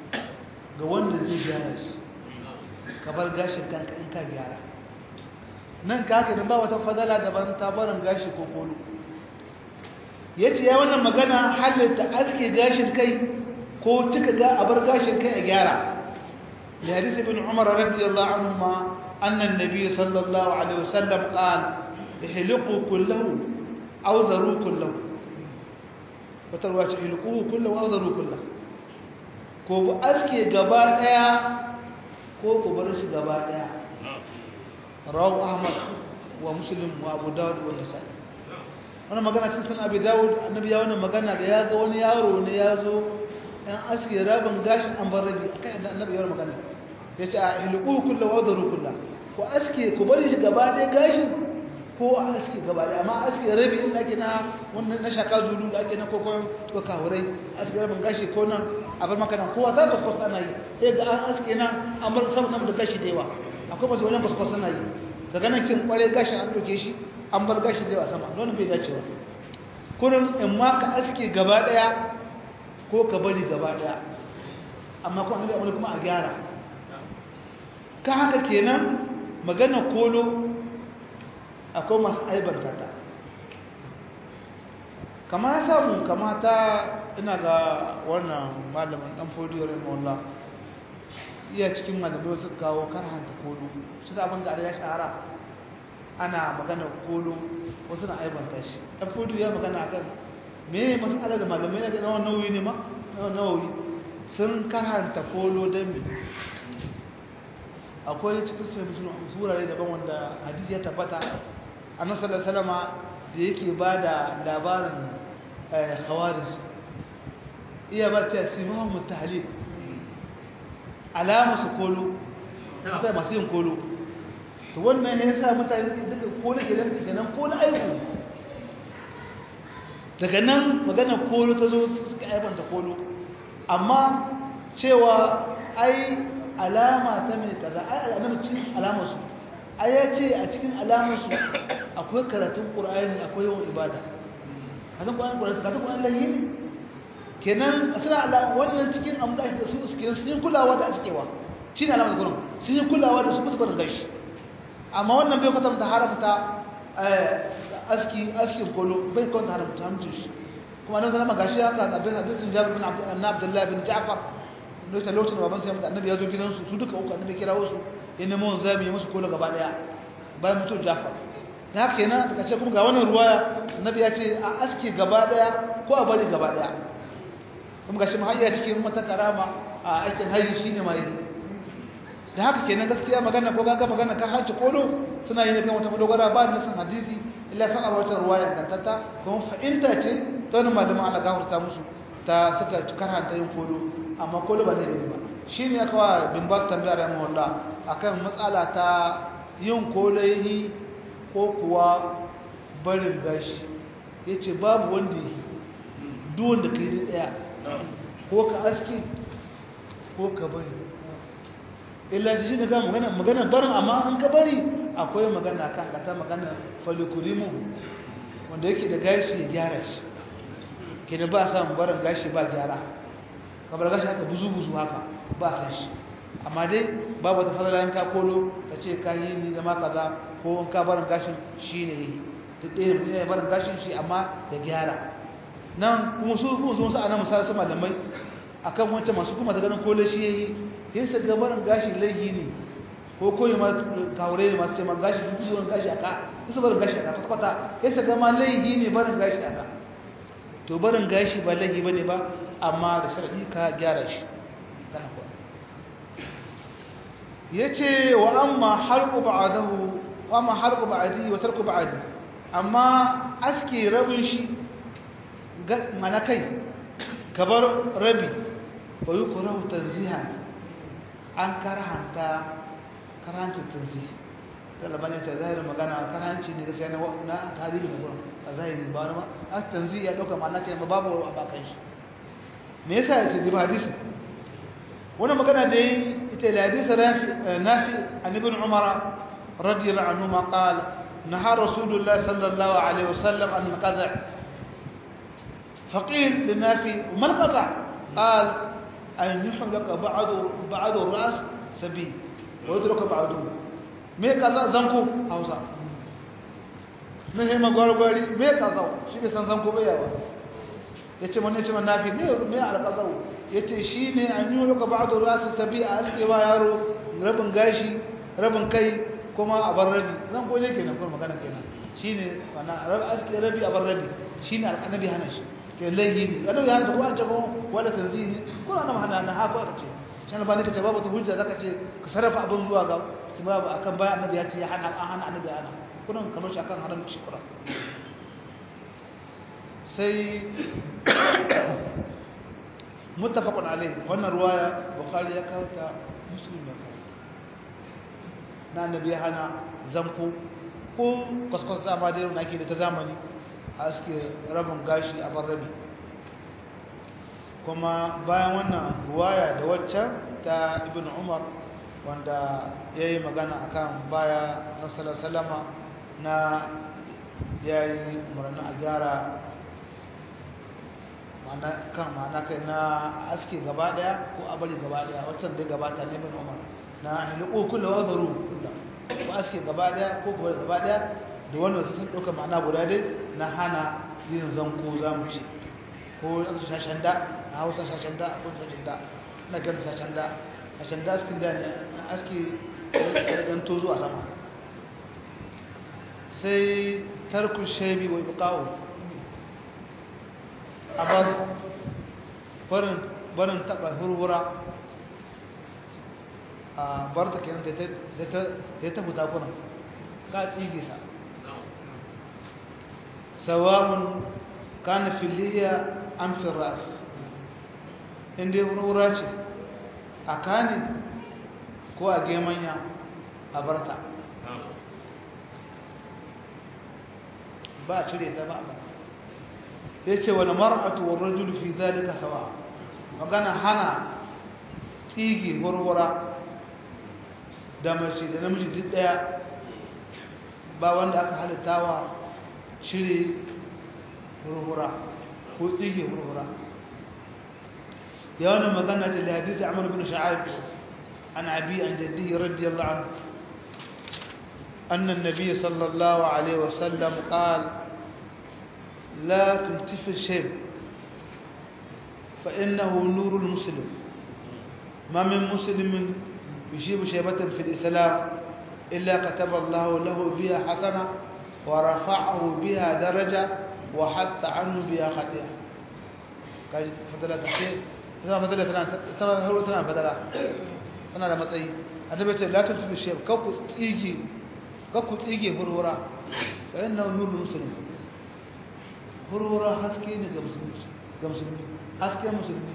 ga wanda zai gyara shi ka bar gashin kanka in ka gyara nan ka haka ba wata fadala daban ta barin gashi ko kolo ya ce ya wannan magana halitta aske gashin kai ko cika ga abar gashin kai a gyara da hadis ibn umar radiyallahu anhu ma annan nabi sallallahu alaihi wasallam qala ihliqu kullahu aw dharu kullahu wata ruwa ce ihliqu kullahu aw dharu kullahu ko bu aske gaba daya ko ku bar shi gaba daya rawu ahmad wa muslim wa abu dawud wa nasa'i wannan magana cikin sunan abi dawud annabi ya wannan magana da ya ga wani yaro ne ya zo ɗan aske rabin gashin an bar rabi akan yadda annabi ya wannan magana ya ce a hilqu kullu wa daru kullu ko aske ku bari shi gaba ɗaya gashin ko a aske gaba ɗaya amma aske rabi in ake na wannan na shaka zulu da ake na kokon ko kawurai aske rabin gashi ko nan a bar maka nan kowa za ka kwasa ana yi sai ga an aske nan an bar saman da gashi da yawa akwai masu wajen kwasa ana yi daga nan kin kware gashi an ɗauke shi an bar gashi da yawa sama don bai dace ba kurin in ma ka aske gaba daya ko ka bari gaba daya amma kuma annabi amma kuma a gyara ka haka kenan magana kolo akwai masu aibanta ta kama ya samu kama ta ina ga wannan malamin dan fodiyo rahimahullah iya cikin malamai su kawo karhanta kolo shi sabon ga ya shahara ana magana kolo wasu na aibanta shi ɗan fudu ya magana kan me masala da malamai na nawa nauyi ne ma nawa nauyi sun karanta kolo don me akwai cikin sai musulun surare daban wanda hadisi ya tabbata annabi sallallahu alaihi wasallam da yake ba da labarin khawarij iya ba ta simahu mutahlil alama su kolo mutane masu yin kolo to wannan ya sa mutane suke duka kolo ke lafi kenan kolo aiku daga nan maganar kolo ta zo suka aibanta kolo amma cewa ai alama ta mai kaza ai alama cikin alama su ai ya ce a cikin alama su akwai karatun ƙur'ani akwai yawan ibada karatun ƙur'ani ƙur'ani karatun ƙur'ani lahi ne kenan suna alama wannan cikin amma da su su kenan sun yi kulawa da askewa shi ne alama da gurin sun yi kulawa da su musu barin gashi amma wannan bai kwatanta haramta aski askin kolo bai kwatanta haramta hamcin shi kuma nan zama gashi haka a hadisin jabir bin abdullahi bin ja'far lokacin lokacin da baban sai mutu annabi ya zo gidansu su duka uku annabi kira wasu ya nemo wanzu zabi ya musu kolo gaba daya bayan mutu ja'far da haka yana daga ce kuma ga wannan ruwaya annabi ya ce a aski gaba daya ko a bari gaba daya kuma gashi mahayya cikin mata karama a aikin haji shine mai da haka kenan gaskiya magana ko gaga magana kan hanci kolo suna yin kan wata madogara ba da san hadisi illa san arwata ruwaya kantata kuma fa'inta ce ta wani malaman Allah gafarta musu ta suka karanta yin kolo amma kolo ba zai ba shine ya kawo bin bas tambaya da Allah akan matsala ta yin kolayi ko kuwa barin gashi yace babu wanda yi duk wanda kai daya ko ka aski ko ka bari illa shi ne ga magana magana barin amma an ka bari akwai magana kan kata magana falikurimu wanda yake da gashi ya gyara shi kenan ba sa barin gashi ba gyara kamar gashi haka buzu buzu haka ba san shi amma dai babu wata fadala in ka kolo ka ce ka yi ni zama kaza ko in ka barin gashin shi ne yi duk ɗaya mutum ya barin gashin shi amma da gyara nan kuma su kuma su wasu ana misali su malamai akan wancan masu kuma ta ganin kolo shi ya yi yin sa gabarin gashi laihi ne ko koyi ma kawure ne masu cewa gashi duk yiwuwan gashi a ka su barin gashi a ka kwata-kwata yin sa gama laihi ne barin gashi a ka to barin gashi ba laihi ba ne ba amma da sharaɗi ka gyara shi kana kuwa ya ce wa amma harku ba'adahu wa amma harku ba'adi wa tarku ba'adi amma aske rabin shi mana kai kabar rabi ba yi kurahu tanzihan an karhanta karhancin tanzi talaba ne ta zahirin magana karhanci ne gaskiya na tarihi na gurin a zahiri ba wani ma a tanzi ya ɗauka ma'ana ta yamma babu a bakan shi me yasa ya ce diba hadisi wani magana da yi ita da hadisi nafi an ibn umar radiyallahu anhu ma qala نهى رسول الله صلى الله عليه وسلم عن القطع فقيل للنافي وما القطع قال أن يحلق بعض بعض الرأس سبيل ويترك بعضه me kaza zanko hausa na hema gwargwari me kaza shi bai san zanko bai yawa ya ce wani ce manafi me me alƙazau ya ce shi ne an yi loka ba da rasu tabi a askewa yaro rabin gashi rabin kai kuma a bar rabi zan koje kenan kuma magana kenan shi ne wana aske rabi a bar rabi shi ne alƙanabi hana shi ke laihi ne annabi hana ta ko an ce ko wala tanzini ko na hana na haka aka ce shi ne ba ne ka ce babu ta hujja zaka ce ka sarrafa abin zuwa ga istibabu akan bayan annabi ya ce ya hana an hana annabi hana kunan kamar shi akan haram shi kura sai muttafaqun alayhi wannan ruwaya bukhari ya kawo ta muslim ya kawo na annabi hana zanko ko kwaskwas zama da yau nake da ta zamani a suke rabin gashi a bar rabi kuma bayan wannan ruwaya da waccan ta ibn umar wanda ya yi magana akan baya na salama na ya yi umarni a gyara kan ma'ana kai na aske gaba daya ko a bari gaba daya waccan dai gabata ne bin umar na hiliko kula wa zaru kula ko aske gaba daya ko kuma gaba daya da wannan sun ɗauka ma'ana guda dai na hana yin zanko za mu ce ko aka shashen da a hausa shashen da ko shashen da na gan shashen da shashen da askin da ne na aske ɗan tozo a sama sai tarku shaibi wa ibqa'u a bar barin barin taba hurhura a bar ta kenan ta ta ta huta kuna ka tsige ta sawa'un kana filiya am fi ras inda hurhura ce a kane ko a gemanya a barta ba a cire ta ba a barta ya ce wani mar'atu wa rajulu fi zalika sawa magana hana tsigi warwara da mace da namiji duk daya ba wanda aka halittawa shiri warwara ko tsigi warwara ya wani magana ce da hadisi amur bin sha'ab an abi an jaddihi radiyallahu anhu أن النبي صلى الله عليه وسلم قال لا تلتف الشيب فإنه نور المسلم ما من مسلم يشيب شيبة في الإسلام إلا كتب الله له بها حسنة ورفعه بها درجة وحط عنه بها خطيئة فضلة تحقيق sama fadala tana sama hauro tana fadala tana da matsayi annabi ce la tuntubi shi ka ku tsige ka ku tsige hurhura fa inna nurul muslim hurhura haske ne ga musulmi ga musulmi haske musulmi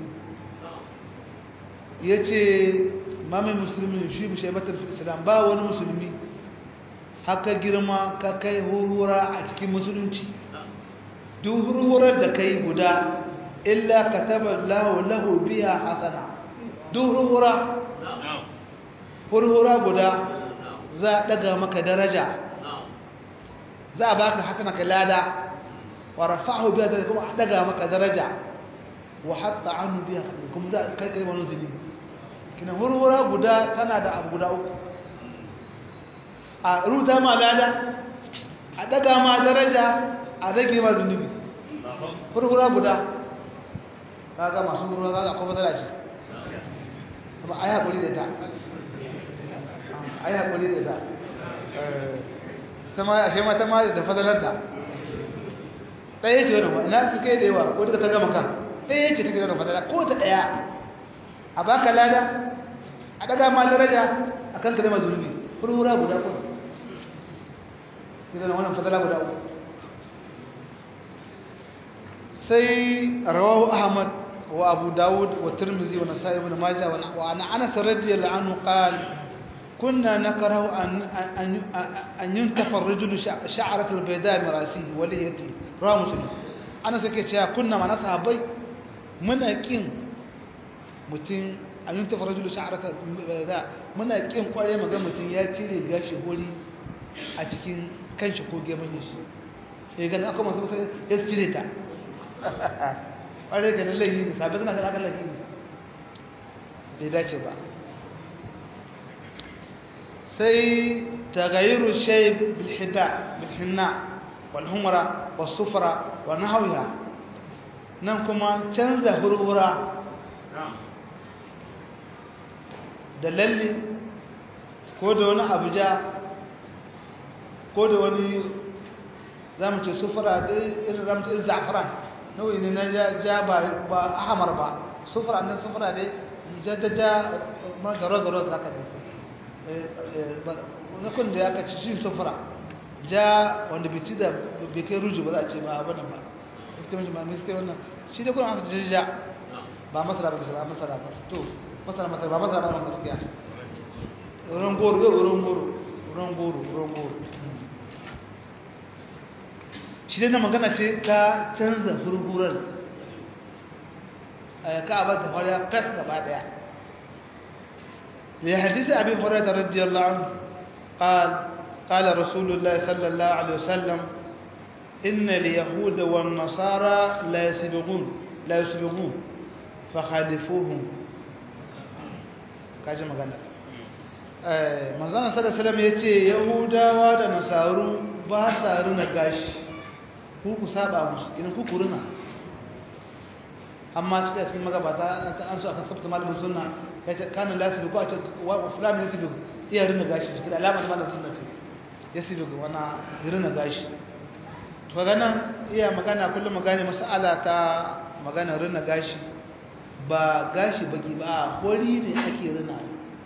yace mame musulmi shi bi shaybatul fil islam ba wani musulmi haka girma ka kai hurhura a cikin musulunci duk hurhurar da kai guda illa kataba lahu lahu biha hasana duk hurhura hurhura guda za a daga maka daraja za a baka haka maka lada wa rafa'ahu biha da kuma daga maka daraja wa hatta anhu biha kuma za kai kai wani zunubi kina hurhura guda tana da abu guda uku a ruta ma lada a daga ma daraja a rage ma zunubi hurhura guda kaga masu hurhura kaga akwai matsala ce kuma ayi hakuri da ta ayi hakuri da ta sama ashe mata ma da fadalarta ɗaya ce wani na su kai da yawa ko duka ta gama kan ɗaya ce take zama fadala ko ta ɗaya a baka lada a daga ma daraja a kan kare zunubi hurhura guda kuma idan wannan fadala guda uku sai rawahu ahmad wa abu dawud wa tirmidhi wa nasa'i ibn majah wa ana anas radiyallahu anhu qala كنا نكره أن أن أن ينتف الرجل شعرة البيضاء من رأسه وليته رواه مسلم أنا سكت يا كنا ما نصحابي من أكين متين أن ينتف الرجل شعرة البيضاء من أكين قال ما قام متين يا تيري gashi hori a cikin kanshi ko gemun shi eh ga aka masu sai ya cire ta ƙwarai ga lallahi ne sabai suna ga aka lallahi ne bai dace ba sai tagayiru shay bil hida bil hinna wal humra was sufra wa nahwiha nan kuma canza hurhura da lalle ko da wani abuja ko da wani za mu ce sufura da irin ramta irin za'afaran nau'i ne na ja ba ahamar ba sufura ne sufura ne ja ja ja ma zaro zaro za ka na kun da ya ka ci shi sufura ja wanda bai ci da bai kai ruju ba za a ce ba abin ba iske mai mai iske wannan shi da kuna aka ja ba masara ba masara masara ba to masara masara ba masara ba gaskiya ruwan goro ruwan goro ruwan goro ruwan goro shi dai na magana ce ta canza furfurar ka'aba ta fara kas gaba daya ya hadisi abin hurairah radiyallahu anhu قال قال رسول الله صلى الله عليه وسلم إن اليهود والنصارى لا يسبقون لا يسبقون فخالفوهم kaji magana manzana sallallahu alaihi wasallam yace yahudawa da nasaru ba sa runa gashi ku ku saba musu idan ku ku runa amma cikin cikin magabata an so aka sabta malamin sunna yace kana lasibi ko a ce wa fulani lasibi iya runa gashi cikin alamar malamin sunna ce yasibi wana runa gashi to ga nan iya magana kullum magana mas'ala ta magana runa gashi ba gashi baki ba hori ne ake rina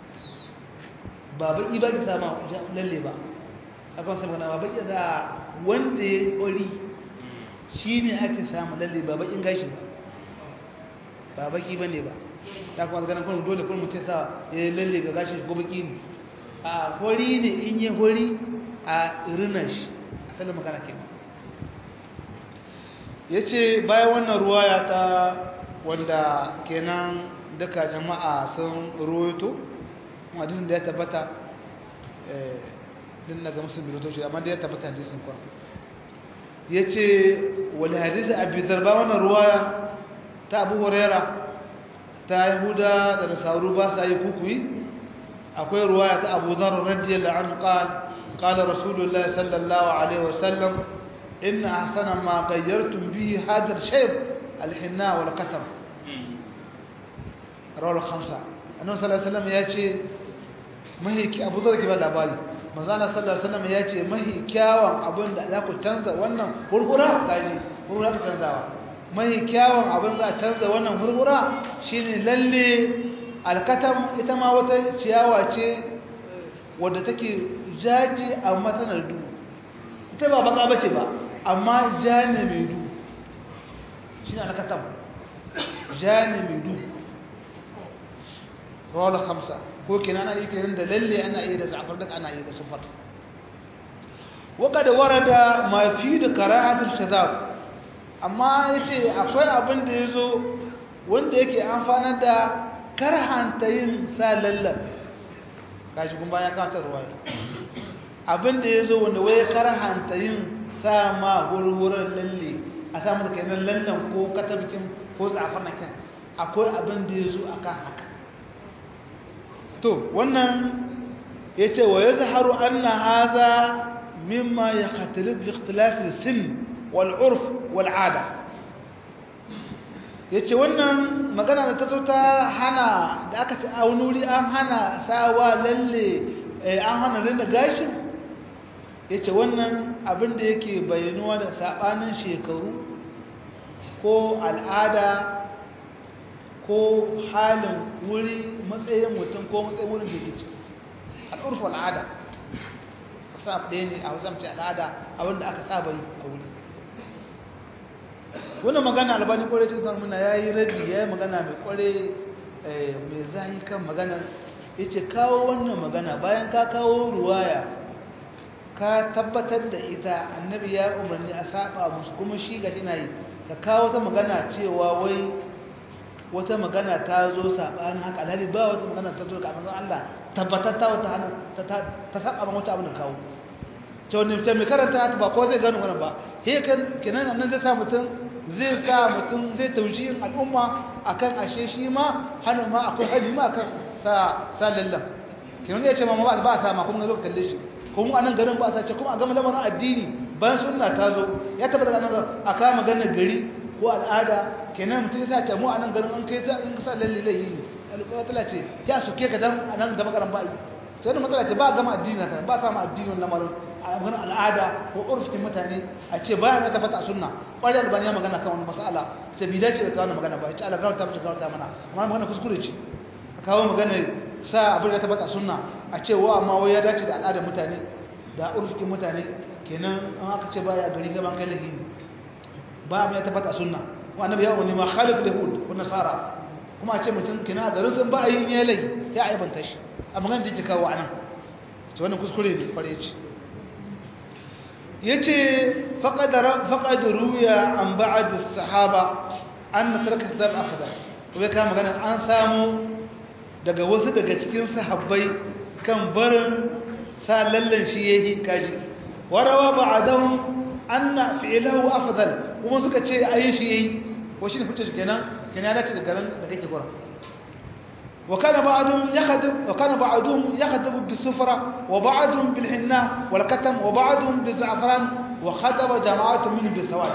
ba baki ba ki sama lalle ba aka wasu magana ba baki da wanda ya hori shi ne ake samu lalle ba bakin gashi ba ba baki ba ne ba ta kuma ganin kuma dole kuma mutum sa ya yi lalle ga gashi ko baki ne a hori ne in yi hori a rina shi asalin magana kenan ya ce bayan wannan ruwaya ta wanda kenan duka jama'a sun ruwaito hadisin da ya tabbata din daga musu biloto shi amma da ya tabbata hadisin kwan ya ce wani hadisi abu zarba wannan ruwaya ta abu horera ta yahuda da nasaru ba sa yi kukui akwai ruwaya ta abu zarar radiyallahu anhu qal qala rasulullahi sallallahu alaihi wasallam inna ahsana ma ghayyartum bihi hadha al-shayb الحناء والكتم رواه الخمسة annabi sallallahu alaihi wasallam ya ce mahi abu zar ke ba labari manzana sallallahu alaihi wasallam ya ce mahi kyawun abin da za ku canza wannan hurhura gaji hurhura ka canzawa mahi kyawun abin za a canza wannan hurhura shine lalle alkatam ita ma wata ciyawa ce wadda take jaji amma tana duhu ita ba baka bace ba amma ja ne mai duhu shi ne alkatam ja ne mai duhu rawar hamsa ko kina ana iya kiran da lalle ana iya da zafar da ana iya da sufar waka da warada ma fi da karahatul shadab amma yace akwai abin da yazo wanda yake amfanar da karhanta yin sa lallan kashi kun bayan kawatar ruwaya abin da yazo wanda waye karhanta yin sa ma hurhuran lalle a samu da kenan lallan ko katabikin ko zafar na kan akwai abin da yazo akan haka to wannan ya ce wa ya zaharu an na haza mimma ya khatalif ikhtilafin sin wal'urf wal'ada ya ce wannan magana da ta zo ta hana da aka ci a wani wuri an hana sawa lalle an hana rinda gashin ya ce wannan abin da yake bayanuwa da saɓanin shekaru ko al'ada ko halin wuri matsayin mutum ko matsayin wurin da ke ciki al'urfu al'ada sa ɗaya ne a wajen al'ada a wanda aka saba yi a wuri wannan magana albani kwarai cikin san muna ya yi raddi ya yi magana mai kwarai mai zahi kan maganar ya ce kawo wannan magana bayan ka kawo ruwaya ka tabbatar da ita annabi ya umarni a saba musu kuma shi ga ina yi ka kawo ta magana cewa wai wata magana ta zo saɓanin haka alhali ba wata magana ta zo ga manzon Allah tabbatar ta wata hana ta saba ma wata abin da kawo to ne ta mai karanta haka ba ko zai gano wannan ba he kan kenan nan zai sa mutum zai sa mutum zai taujihin al'umma akan ashe shi ma hannun ma akwai hali ma akan sa sa lallan kenan ya ce ma ba ba sa ma kuma zo kalle shi kuma anan garin ba sa ce kuma a gama lamarin addini bayan sunna ta zo ya tabbata nan a kama maganar gari ko al'ada kenan mutum ya ce mu anan garin an kai ta in ka sa lalle lalle ne alƙawatala ce ya suke ka dan anan da magaran ba yi sai da matsala ce ba gama addini kan ba sa ma addinin lamarin a maganar al'ada ko urfin mutane a ce bayan ya tabbata a sunna ƙwarar albani ya magana kan wani mas'ala ce bi dace da kawo magana ba ya ce ala gawar ta mace gawar ta mana amma magana kuskure ce a kawo magana sa abin da ta tabbata a sunna a ce wa amma wai ya dace da al'adar mutane da urfin mutane kenan an aka ce baya gari gaban kai lahi ba abin ya tabbata a sunna wa annabi ya wani ma khalif yahud ko nasara kuma a ce mutum kenan a garin sun ba a yi ne lai ya aibanta shi a magana da kawo anan ce wannan kuskure ne kware ce yace faqad faqad ruya an ba'd as-sahaba an tarka zal afdal kuma ka magana an samu daga wasu daga cikin sahabbai kan barin sa lallan shi yayi kaji warawa ba'dahum anna fi'luhu afdal kuma suka ce ayi shi yayi ko shi ne fice shi kenan kenan ya dace da garin da kake gura وكان بعضهم يخدم وكان بعضهم يخدم بالسفرة وبعضهم بالحناء والكتم وبعضهم بالزعفران وخدم جماعة منهم بالسواد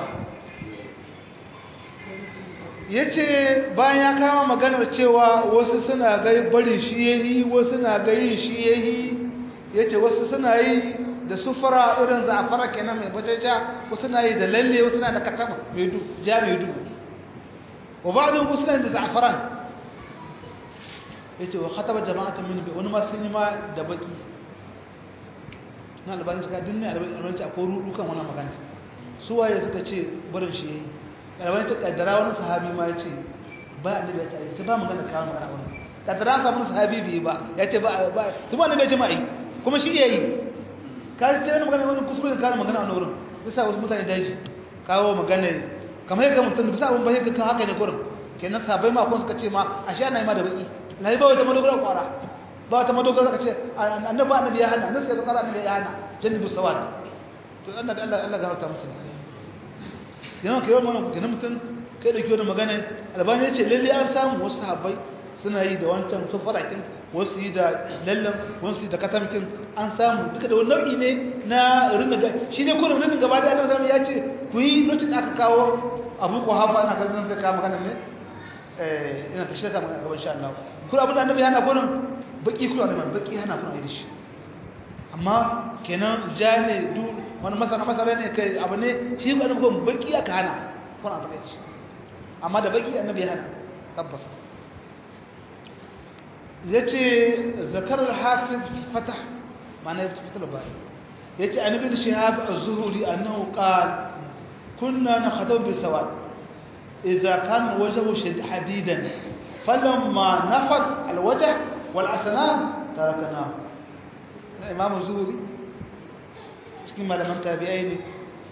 yace bayan ya kama maganar cewa wasu suna ga barin shi yayi wasu na ga yin shi yayi yace wasu suna yi da sufura irin za'afara kenan mai bajaja wasu na yi da lalle wasu na da katama mai du ja mai du wa ba'du muslimin da za'afaran ya ce wa khataba jama'atun min wani ma sun yi ma da baki na albanin suka dinne albanin a ko rudu kan wannan magana su waye suka ce barin shi yayi albanin ta kaddara wani sahabi ma ya ce ba annabi ya ce ai ba magana kawo magana wannan kaddara an samu sahabi bai ba ya ce ba ba kuma annabi ya ce ma ai kuma shi yayi ka ce wani magana wani kuskure da kawo magana a wurin bisa wasu mutane daji kawo magana kamar yadda mutum bisa abun ba yadda kan haka ne kurin kenan sabai ma kun suka ce ma ashe ana yi ma da baki na yi ba wata madogara kwara ba wata madogara ka ce annabi annabi ya hana nasu ya zakara annabi ya hana jannibu sawad to Allah da Allah Allah gafarta musu kenan kai wannan kenan mutum kai da kiyo da magana albani ya ce lalle an samu wasu sahabbai suna yi da wancan sufarakin wasu yi da lallan wasu yi da katamkin an samu duka da wani nau'i ne na rinna ga shi ne kullum rinna gaba da annabi ya ce ku yi lokacin da aka kawo abu ko hafa na kan zan ka magana ne eh ina ta shirka magana gaban sha Allah kuma abin da annabi hana gurin baki kuma ne baki hana kuma da shi amma kenan ja ne du wani masana masara ne kai abu ne shi ga annabi kuma baki aka hana kuna ta kai amma da baki annabi hana tabbas yace zakar al-hafiz fatah ma'ana ya fitar ba yace an ibn shihab az-zuhri annahu qala kunna nakhadu bi sawad idza kan wajhu hadidan فلما نفد الوجه والأسنان تركناه الإمام الزهري cikin malaman tabi'ai ne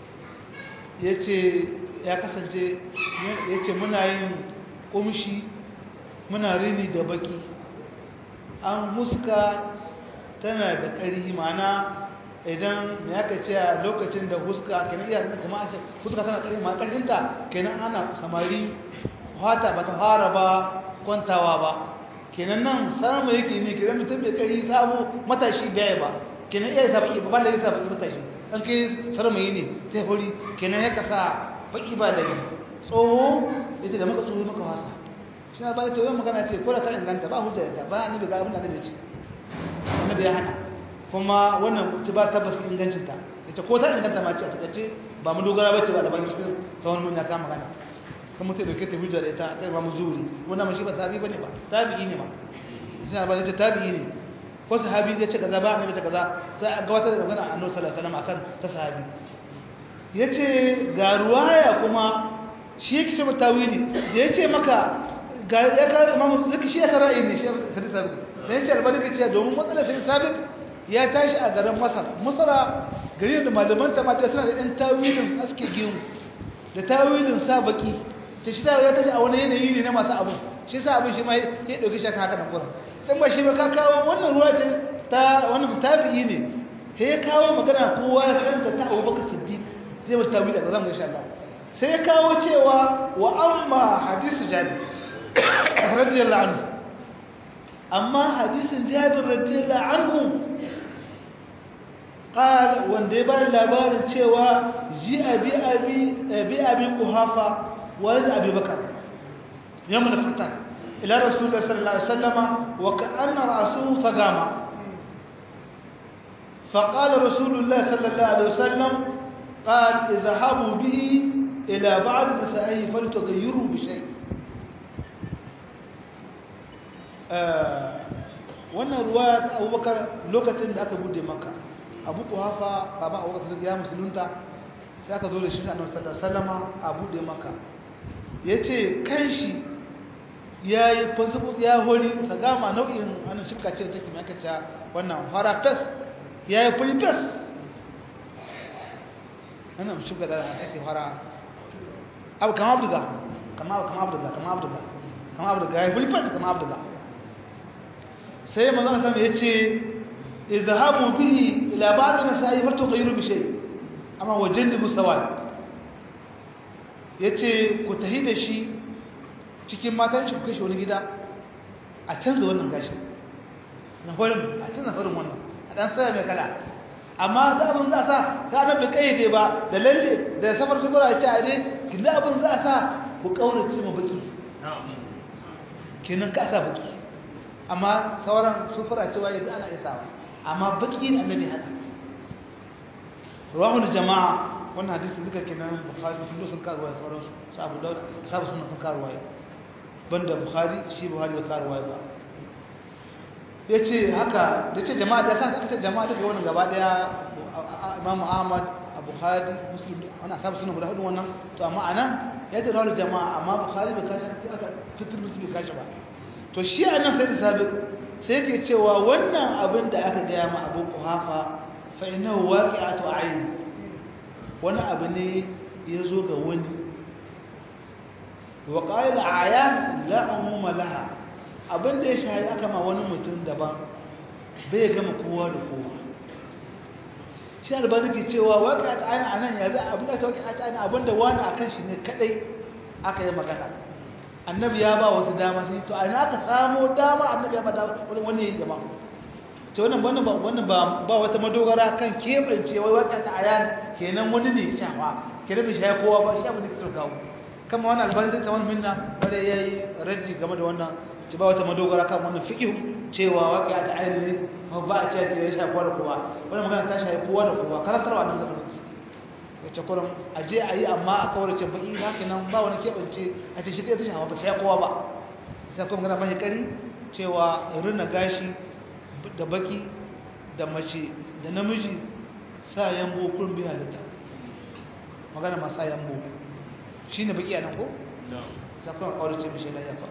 yace ya kasance yace muna yin kumshi muna rini da baki an muska tana da ƙarhi mana idan me aka ce a lokacin da huska kenan iya kuma an ce huska tana ƙarhi ma ƙarhinta kenan ana samari fata bata fara ba kwantawa ba kenan nan samu yake ne kenan mutum bai kari sabo matashi baya ba kenan iya sa baki ba da yasa baki matashi dan kai sarmayi ne sai hori kenan ya kasa baki ba da tsoho yace da muka tsoho muka wasa shi ba da ce wani magana ce ko da ta inganta ba hujja da ba annabi ga abin da annabi ce annabi ya hana kuma wannan ci ba tabbas ingancin ta yace ko ta inganta ma ce a takaice ba mu dogara bace ba da ban cikin tsawon mun ya kama magana kan mutum da kake hujja da ita kai ba mu zuri wannan mashi ba sahabi bane ba tabi'i ne ma sai ba ce tabi'i ne ko sahabi zai ce kaza ba annabi ta kaza sai a gabatar da magana annabi sallallahu alaihi wasallam akan ta sahabi yace ga ruwaya kuma shi yake ce tawili da yace maka ga ya ka imamu zaki shi ya ka ra'ayi ne shi sai sabi da yace albani ke ce domin matsalar sai sabi ya tashi a garin masar masara gari da malaman ta mata suna da ɗan tawilin aske gimu da tawilin sa baki ta shi ta ya tashi a wani yanayi ne na masu abin shi sa abin shi ma ya ɗauki shaka haka na kuran can ba shi ba ka kawo wannan ruwa ce ta wani tabi'i ne sai ya kawo magana kowa ya karanta ta abu baka siddiq zai mata tabi daga zamu insha Allah sai ya kawo cewa wa amma hadisu jabi radiyallahu anhu amma hadisin jabir radiyallahu anhu قال wanda ya bani labarin cewa ji abi abi bi abi quhafa walid abi bakar yawm al-fatah ila rasulullah sallallahu alaihi wasallam wa ka'anna ra'suhu fagama فقال رسول الله صلى الله عليه وسلم قال اذهبوا به إلى بعض نسائه فلتغيروا بشيء wannan ruwa ta abubakar lokacin da aka bude maka abu kuhafa baba abubakar ya musulunta sai aka zo da shi a nasarar salama a bude maka ya ce kan shi ya yi fasibus ya hori ta gama nau'in wannan shifka ce ta kimakacin wannan fara fes ya yi fari fes wannan shifka da ake fara abu kama abduga kama kama abduga kama abduga kama abduga ya yi fari fes kama abduga sai manzon sama ya ce izhabu bihi ila ba'd masa'i farto ghayru bi shay amma wajen da musawal yace ku tahi da shi cikin matan shi ku kashe wani gida a canza wannan gashin na horin a canza horin wannan a dan tsaya mai kala amma da abin za a sa ka nan bai kayyade ba da lalle da safar safar a ce a ne kinda abin za a sa ku kaurace mu baki kenan ka sa baki amma sauran sufura cewa yanzu ana isawa amma baki ne annabi hada rawahul jama'a wannan hadisi duka kenan bukhari sun sun karuwa sauran sabu daud sabu sunan sun karuwa banda bukhari shi bukhari bai karuwa ba yace haka yace jama'a da ta kace jama'a duka wannan gaba daya imam ahmad bukhari muslim wannan sabu sunan guda hudu wannan to amma anan yadda rawahul jama'a amma bukhari bai kashi aka fitir musu bai kashi ba to shi a nan sai da sabi sai ke cewa wannan abin da aka gaya ma abu kuhafa fa ina waƙi a to ayin wani abu ne ya zo ga wani wa ƙa'il ayan la'amuma laha abin da ya shahi aka ma wani mutum daban bai gama kowa da kowa shi albani ke cewa waƙi a ta'ayin a nan ya za abin da ta waƙi a ta'ayin abin da wani a kan shi ne kaɗai aka yi magana annabi ya ba wasu dama sai to a aka samo dama annabi ya ba wani wani yayin jama'a to wannan wannan ba wannan ba ba wata madogara kan kebance wai wata ta ayan kenan wani ne shafa kenan bai shafa kowa ba shi abin da kike kawo kama wannan albanci kamar minna bare yayi raddi game da wannan ci ba wata madogara kan wannan fiqh cewa waqi'a ta ayan ne ba a ce ta ya shafa kowa da kowa wannan magana ta shafa kowa da kowa karantarwa nan zaka wacce kurin aje a yi amma a kawarce baki haka nan ba wani keɓance a ta shiga ta shafa ba sai kowa ba sai kuma gana mai kari cewa rina gashi da baki da mace da namiji sa yambo kurin bi halitta magana ma sa yambo shi ne baki a nan ko? sai kuma kawarce bishe da yafa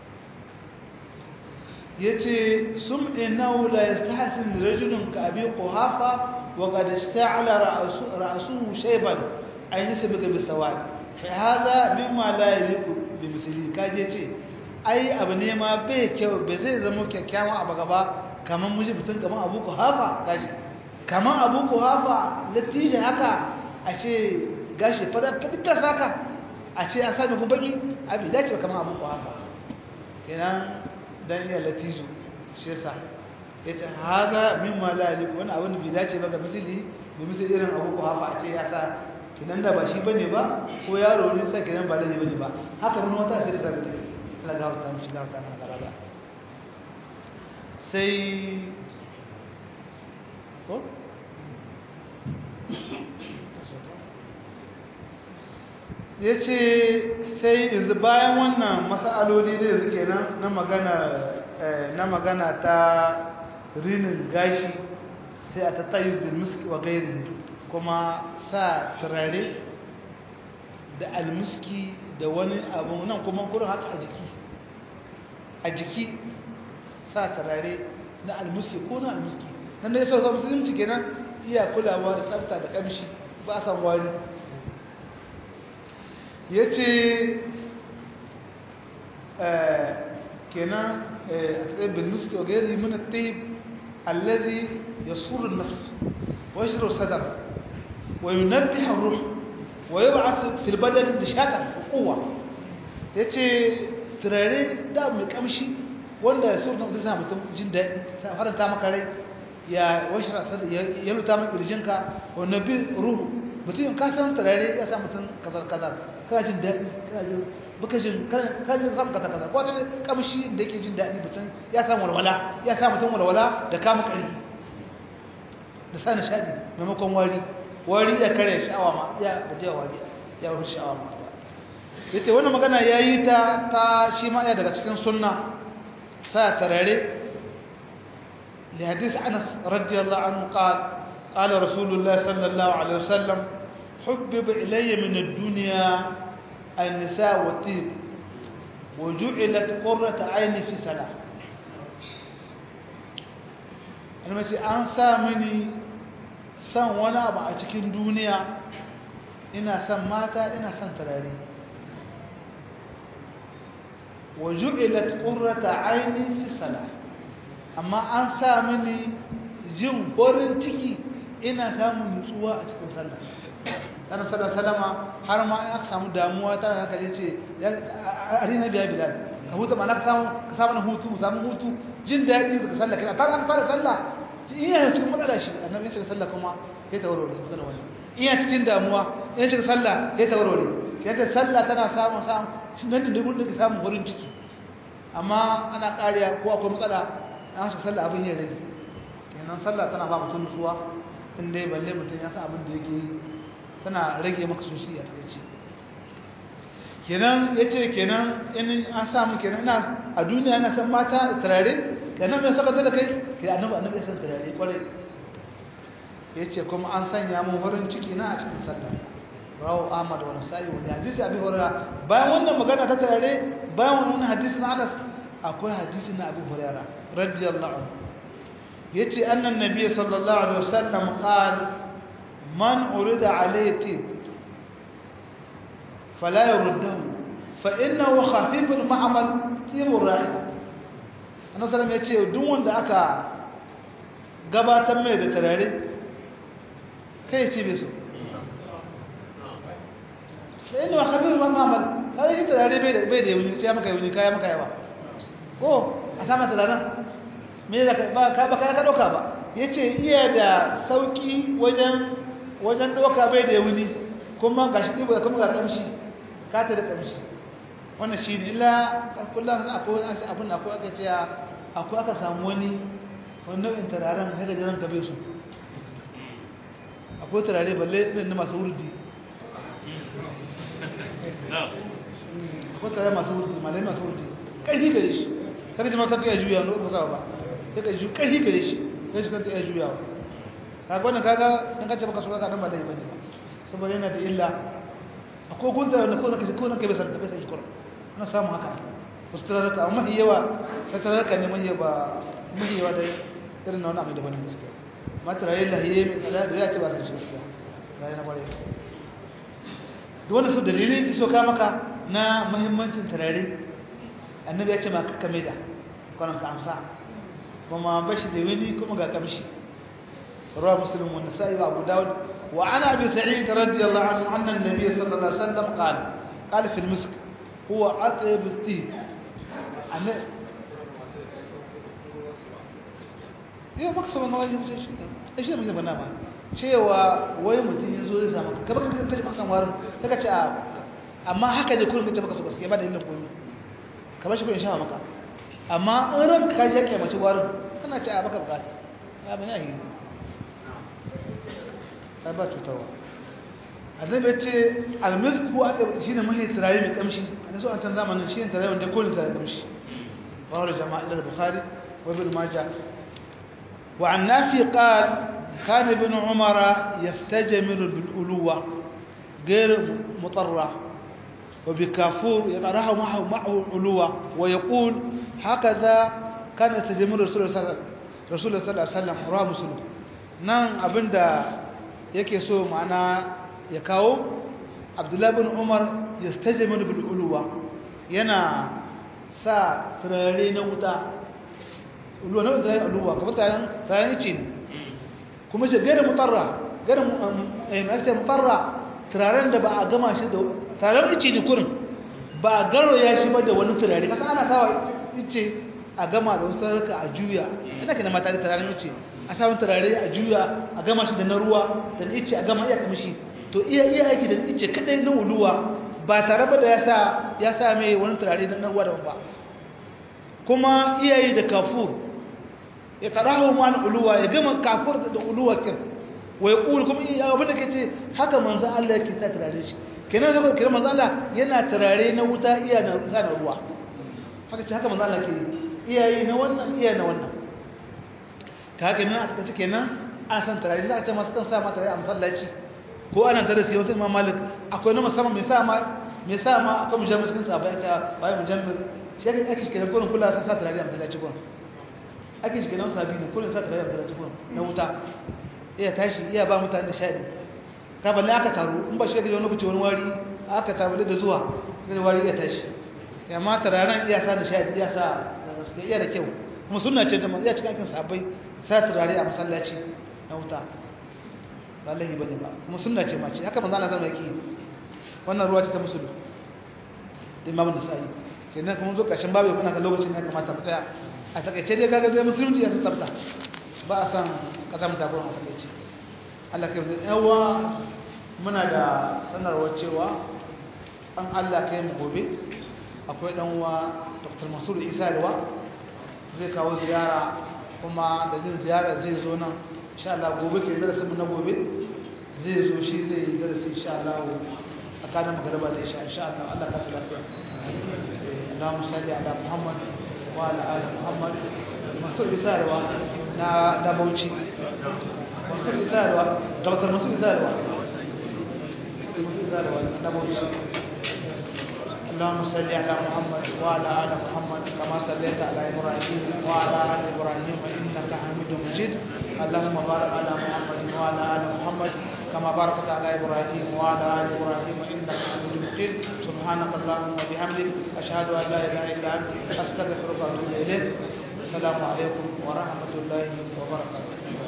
ya ce sun ɗinau la ya stahasin rajulun ka abi ƙohafa وقد استعلى رأسه, رأسه شيبا أي نسبك بالسواد فهذا مما لا يليق بمثله kaje ce ai abu ne ma bai kyau bai zai zama kyakkyawan abu gaba kamar miji mutum kamar abu ku hafa kaji kamar abu ku hafa latije haka a ce gashi fara fitar saka a ce an sami ku baki abi dace kamar abu ku hafa kenan dan iya latijo shi yasa yace haza mimma la yaliku wani abin da bai dace ba ga misali da misali irin abu ko hafa a ce ya sa kinan da ba shi bane ba ko yaro ne sai kinan ba lalle bane ba haka mun wata sai da take Allah ga wata mishi ga wata mana garaba sai ko yace sai yanzu bayan wannan masaloli da yanzu kenan na magana na magana ta rinin gashi sai a tattayu bil muski wa gairi kuma sa turare da almuski da wani abu nan kuma kurin haka a jiki a jiki sa turare na almuski ko na almuski nan da ya sauka musulunci kenan iya kulawa da tsafta da kamshi ba san wari ya ce kenan a tsaye bil muski wa gairi mun taib الذي يسر النفس ويشر الصدر وينبه الروح ويبعث في البدن نشاطا وقوة yace turare da mai kamshi wanda su zai sa mutum jin daɗi sa faranta maka rai ya washra sada ya luta maka kirjinka wa nabi ruhu mutum ka san tarare ya sa mutum kazar kazar kana jin daɗi kana jin baka jin kana jin samu kazar kazar ko ta kamshi da yake jin daɗi mutum ya samu walwala ya sa mutum walwala da kama ƙarfi da sa nishaɗi maimakon wari wari ya kare sha'awa ma ya baje wari ya rufe sha'awa ma yace wannan magana yayi ta ta shi ma ya daga cikin sunna sa tarare li hadith Anas radiyallahu anhu qala qala rasulullah sallallahu alaihi wasallam hubbib ilayya min ad-dunya an-nisa wa tib wa ju'ilat qurratu ayni fi salah almasi an sa mini san wani abu a cikin duniya ina san mata ina san tarare wa ju'ilat qurrata aini fi salah amma an sa mini jin farin ciki ina samun nutsuwa a cikin sallah kana sallah salama har ma aka samu damuwa ta haka yace ya arina biya bilal ka huta ma na samu ka samu hutu mu samu hutu jin daɗi daga sallah kina ta aka fara sallah iya cikin matsala shi annabi ya sallah kuma ya tawarware magana wannan iya cikin damuwa iya cikin sallah ya tawarware yace sallah tana samun samu nan da mun da samun wurin ciki amma ana kariya ko akwai matsala an shi sallah abin ya rage kenan sallah tana ba mutum nutsuwa in dai balle mutum ya san abin da yake tana rage maka sosai a takaice kenan yace kenan in an samu kenan ina a duniya ina san mata turare kenan mai sabata da kai kai annabi annabi san turare kwarai yace kuma an sanya mun wurin ciki na a cikin sallah rawu ahmad wa nasa'i wa hadisi abi hurairah bayan wannan magana ta turare bayan wannan hadisi na Anas akwai hadisi na Abu Hurairah radiyallahu anhu yace annan nabiy sallallahu alaihi wasallam qala man urida alayhi fala yurdahu fa innahu khafiful ma'mal tibur rahim annabi sallallahu yace duk wanda aka gabatar mai da tarare kai ce bai so fa innahu khafiful ma'mal har shi tarare bai da bai da yuni sai maka yuni kaya maka yawa ko a sama tararen me da ba ka ba ka doka ba yace iya da sauki wajen wajen doka bai da wuni kuma gashi dibo kuma ga kamshi ka ta da kamshi wannan shi ne illa kullum akwai wani abin da akwai aka ce akwai aka samu wani wani nau'in turaren sai ga jiran kabe su akwai turare balle irin na masu wurdi akwai turare masu wurdi malai masu wurdi ƙarfi gare shi kada ji ma kanka ya juya wani ba ba sai ka ji ƙarfi gare shi sai shi kanka ya juya wa kaga wannan kaga dan kace baka so kaga dan ba dai bane saboda yana da illa akwai gunta wanda ko nake ko nake bai san bai san shi kullum na samu haka ustararka amma yawa sai tararka ne mai ba mai yawa dai irin na wani abu daban gaskiya matarayin lahiye mai tsada da ya ce ba san shi gaskiya ga yana bare duk wannan su dalilin ki so ka maka na muhimmancin tarare annabi ya ce ma ka kame da kwanan ka amsa kuma bashi da wani kuma ga kamshi رواه مسلم والنسائي وابو داود وعن ابي سعيد رضي الله عنه ان النبي صلى الله عليه وسلم قال قال في المسك هو اطيب الطيب أنا yau baka saba na wajen shi shi ne muke bana ba cewa wai mutum ya zo zai samu ka kamar ka kace maka san warin kaga ce amma haka ne kullum kace maka so gaskiya ba da yin komai kamar shi ko in sha maka amma in ran ka je kai mace warin kana ce a baka bukata ya bane yi ai ba cutarwa annabi ya ce almisk ko aka shine mai turare mai kamshi a so an can zamanin shine turare wanda kullum turare kamshi rawar jama'a ila bukhari wa ibn majah wa an nafi qal كان ابن عمر يستجمر بالألوة غير مطرة وبكافور يقرأه معه معه ألوة ويقول هكذا كان يستجمر رسول الله صلى الله عليه وسلم رواه مسلم نعم أبندا yake so ma'ana ya kawo abdullahi bin umar ya stajamir bil uluwa yana sa turare na wuta uluwa na wuta uluwa kuma taron taron ce ne kuma ce gare mutarra gare mai mutarra turaren da ba a gama shi da taron ice ne kurin ba a garo ya shi ba da wani turare kasa ana sawa ice a gama da wasu sararka a juya ina kana mata da turare mace a samun turare a juya a gama shi da na ruwa da na ice a gama iya kamshi to iya iya aiki da ice kadai na uluwa ba tare ba da ya sa ya sa mai wani turare na ruwa da ba kuma iya yi da kafur ya tarahu ma na uluwa ya gama kafur da uluwa kin wa ya kulu kuma iya abin da kace haka manzo Allah yake sa turare shi kenan haka kenan manzo Allah yana turare na wuta iya na sa na ruwa haka ce haka manzo Allah ke iyayi na wannan iya na wannan ka haka nan a takaice kenan an san turare sai aka ce masu kan sa ma turare a masallaci ko ana darasi wasu imam malik akwai na musamman mai sa ma mai sa ma akwai mujammil cikin sabai ta bayan mujammil shi ake ake kenan kullun kula sa sa turare a masallaci kullun ake shi kenan sabi ne kullun sa turare a masallaci kullun na wuta iya tashi iya ba mutane nishadi ka balle aka taru in ba shi ga wani lokaci wani wari aka taru da zuwa sai wari iya tashi amma turaren iya sa nishadi iya sa gaske iya da kyau kuma sunna ce ta iya cikin aikin sabai sa turare a masallaci na wuta ba lahi bane ba kuma sunna ce ma ce haka manzo Allah sallallahu alaihi wannan ruwa ce ta musulmi da imamu nasa'i kenan kuma zo kashin babu kuna ga lokacin ya kamata mu tsaya a takaice dai kaga dai musulunci ya tsafta ba a san kasa mu takura a takaice Allah kai mu yawa muna da sanarwar cewa an Allah kai mu gobe akwai dan uwa Dr. Mansur Isa Alwa zai kawo ziyara kuma da jin ziyara zai zo nan insha Allah gobe ke darasin mu na gobe zai zo shi zai yi darasi insha Allah tsakanin magariba da isha insha Allah Allah ka lafiya Allahumma salli ala Muhammad wa ala ali Muhammad Mansur Isa Alwa na da Bauchi Mansur Isa Alwa Dr. Mansur Isa Alwa Mansur Isa Alwa na Bauchi اللهم صل على محمد وعلى ال محمد كما صليت على ابراهيم وعلى ال ابراهيم انك حميد مجيد اللهم بارك على محمد وعلى ال محمد كما باركت على ابراهيم وعلى ال ابراهيم انك حميد مجيد سبحانك اللهم وبحمدك اشهد ان لا اله الا انت استغفرك واتوب اليك السلام عليكم ورحمه الله وبركاته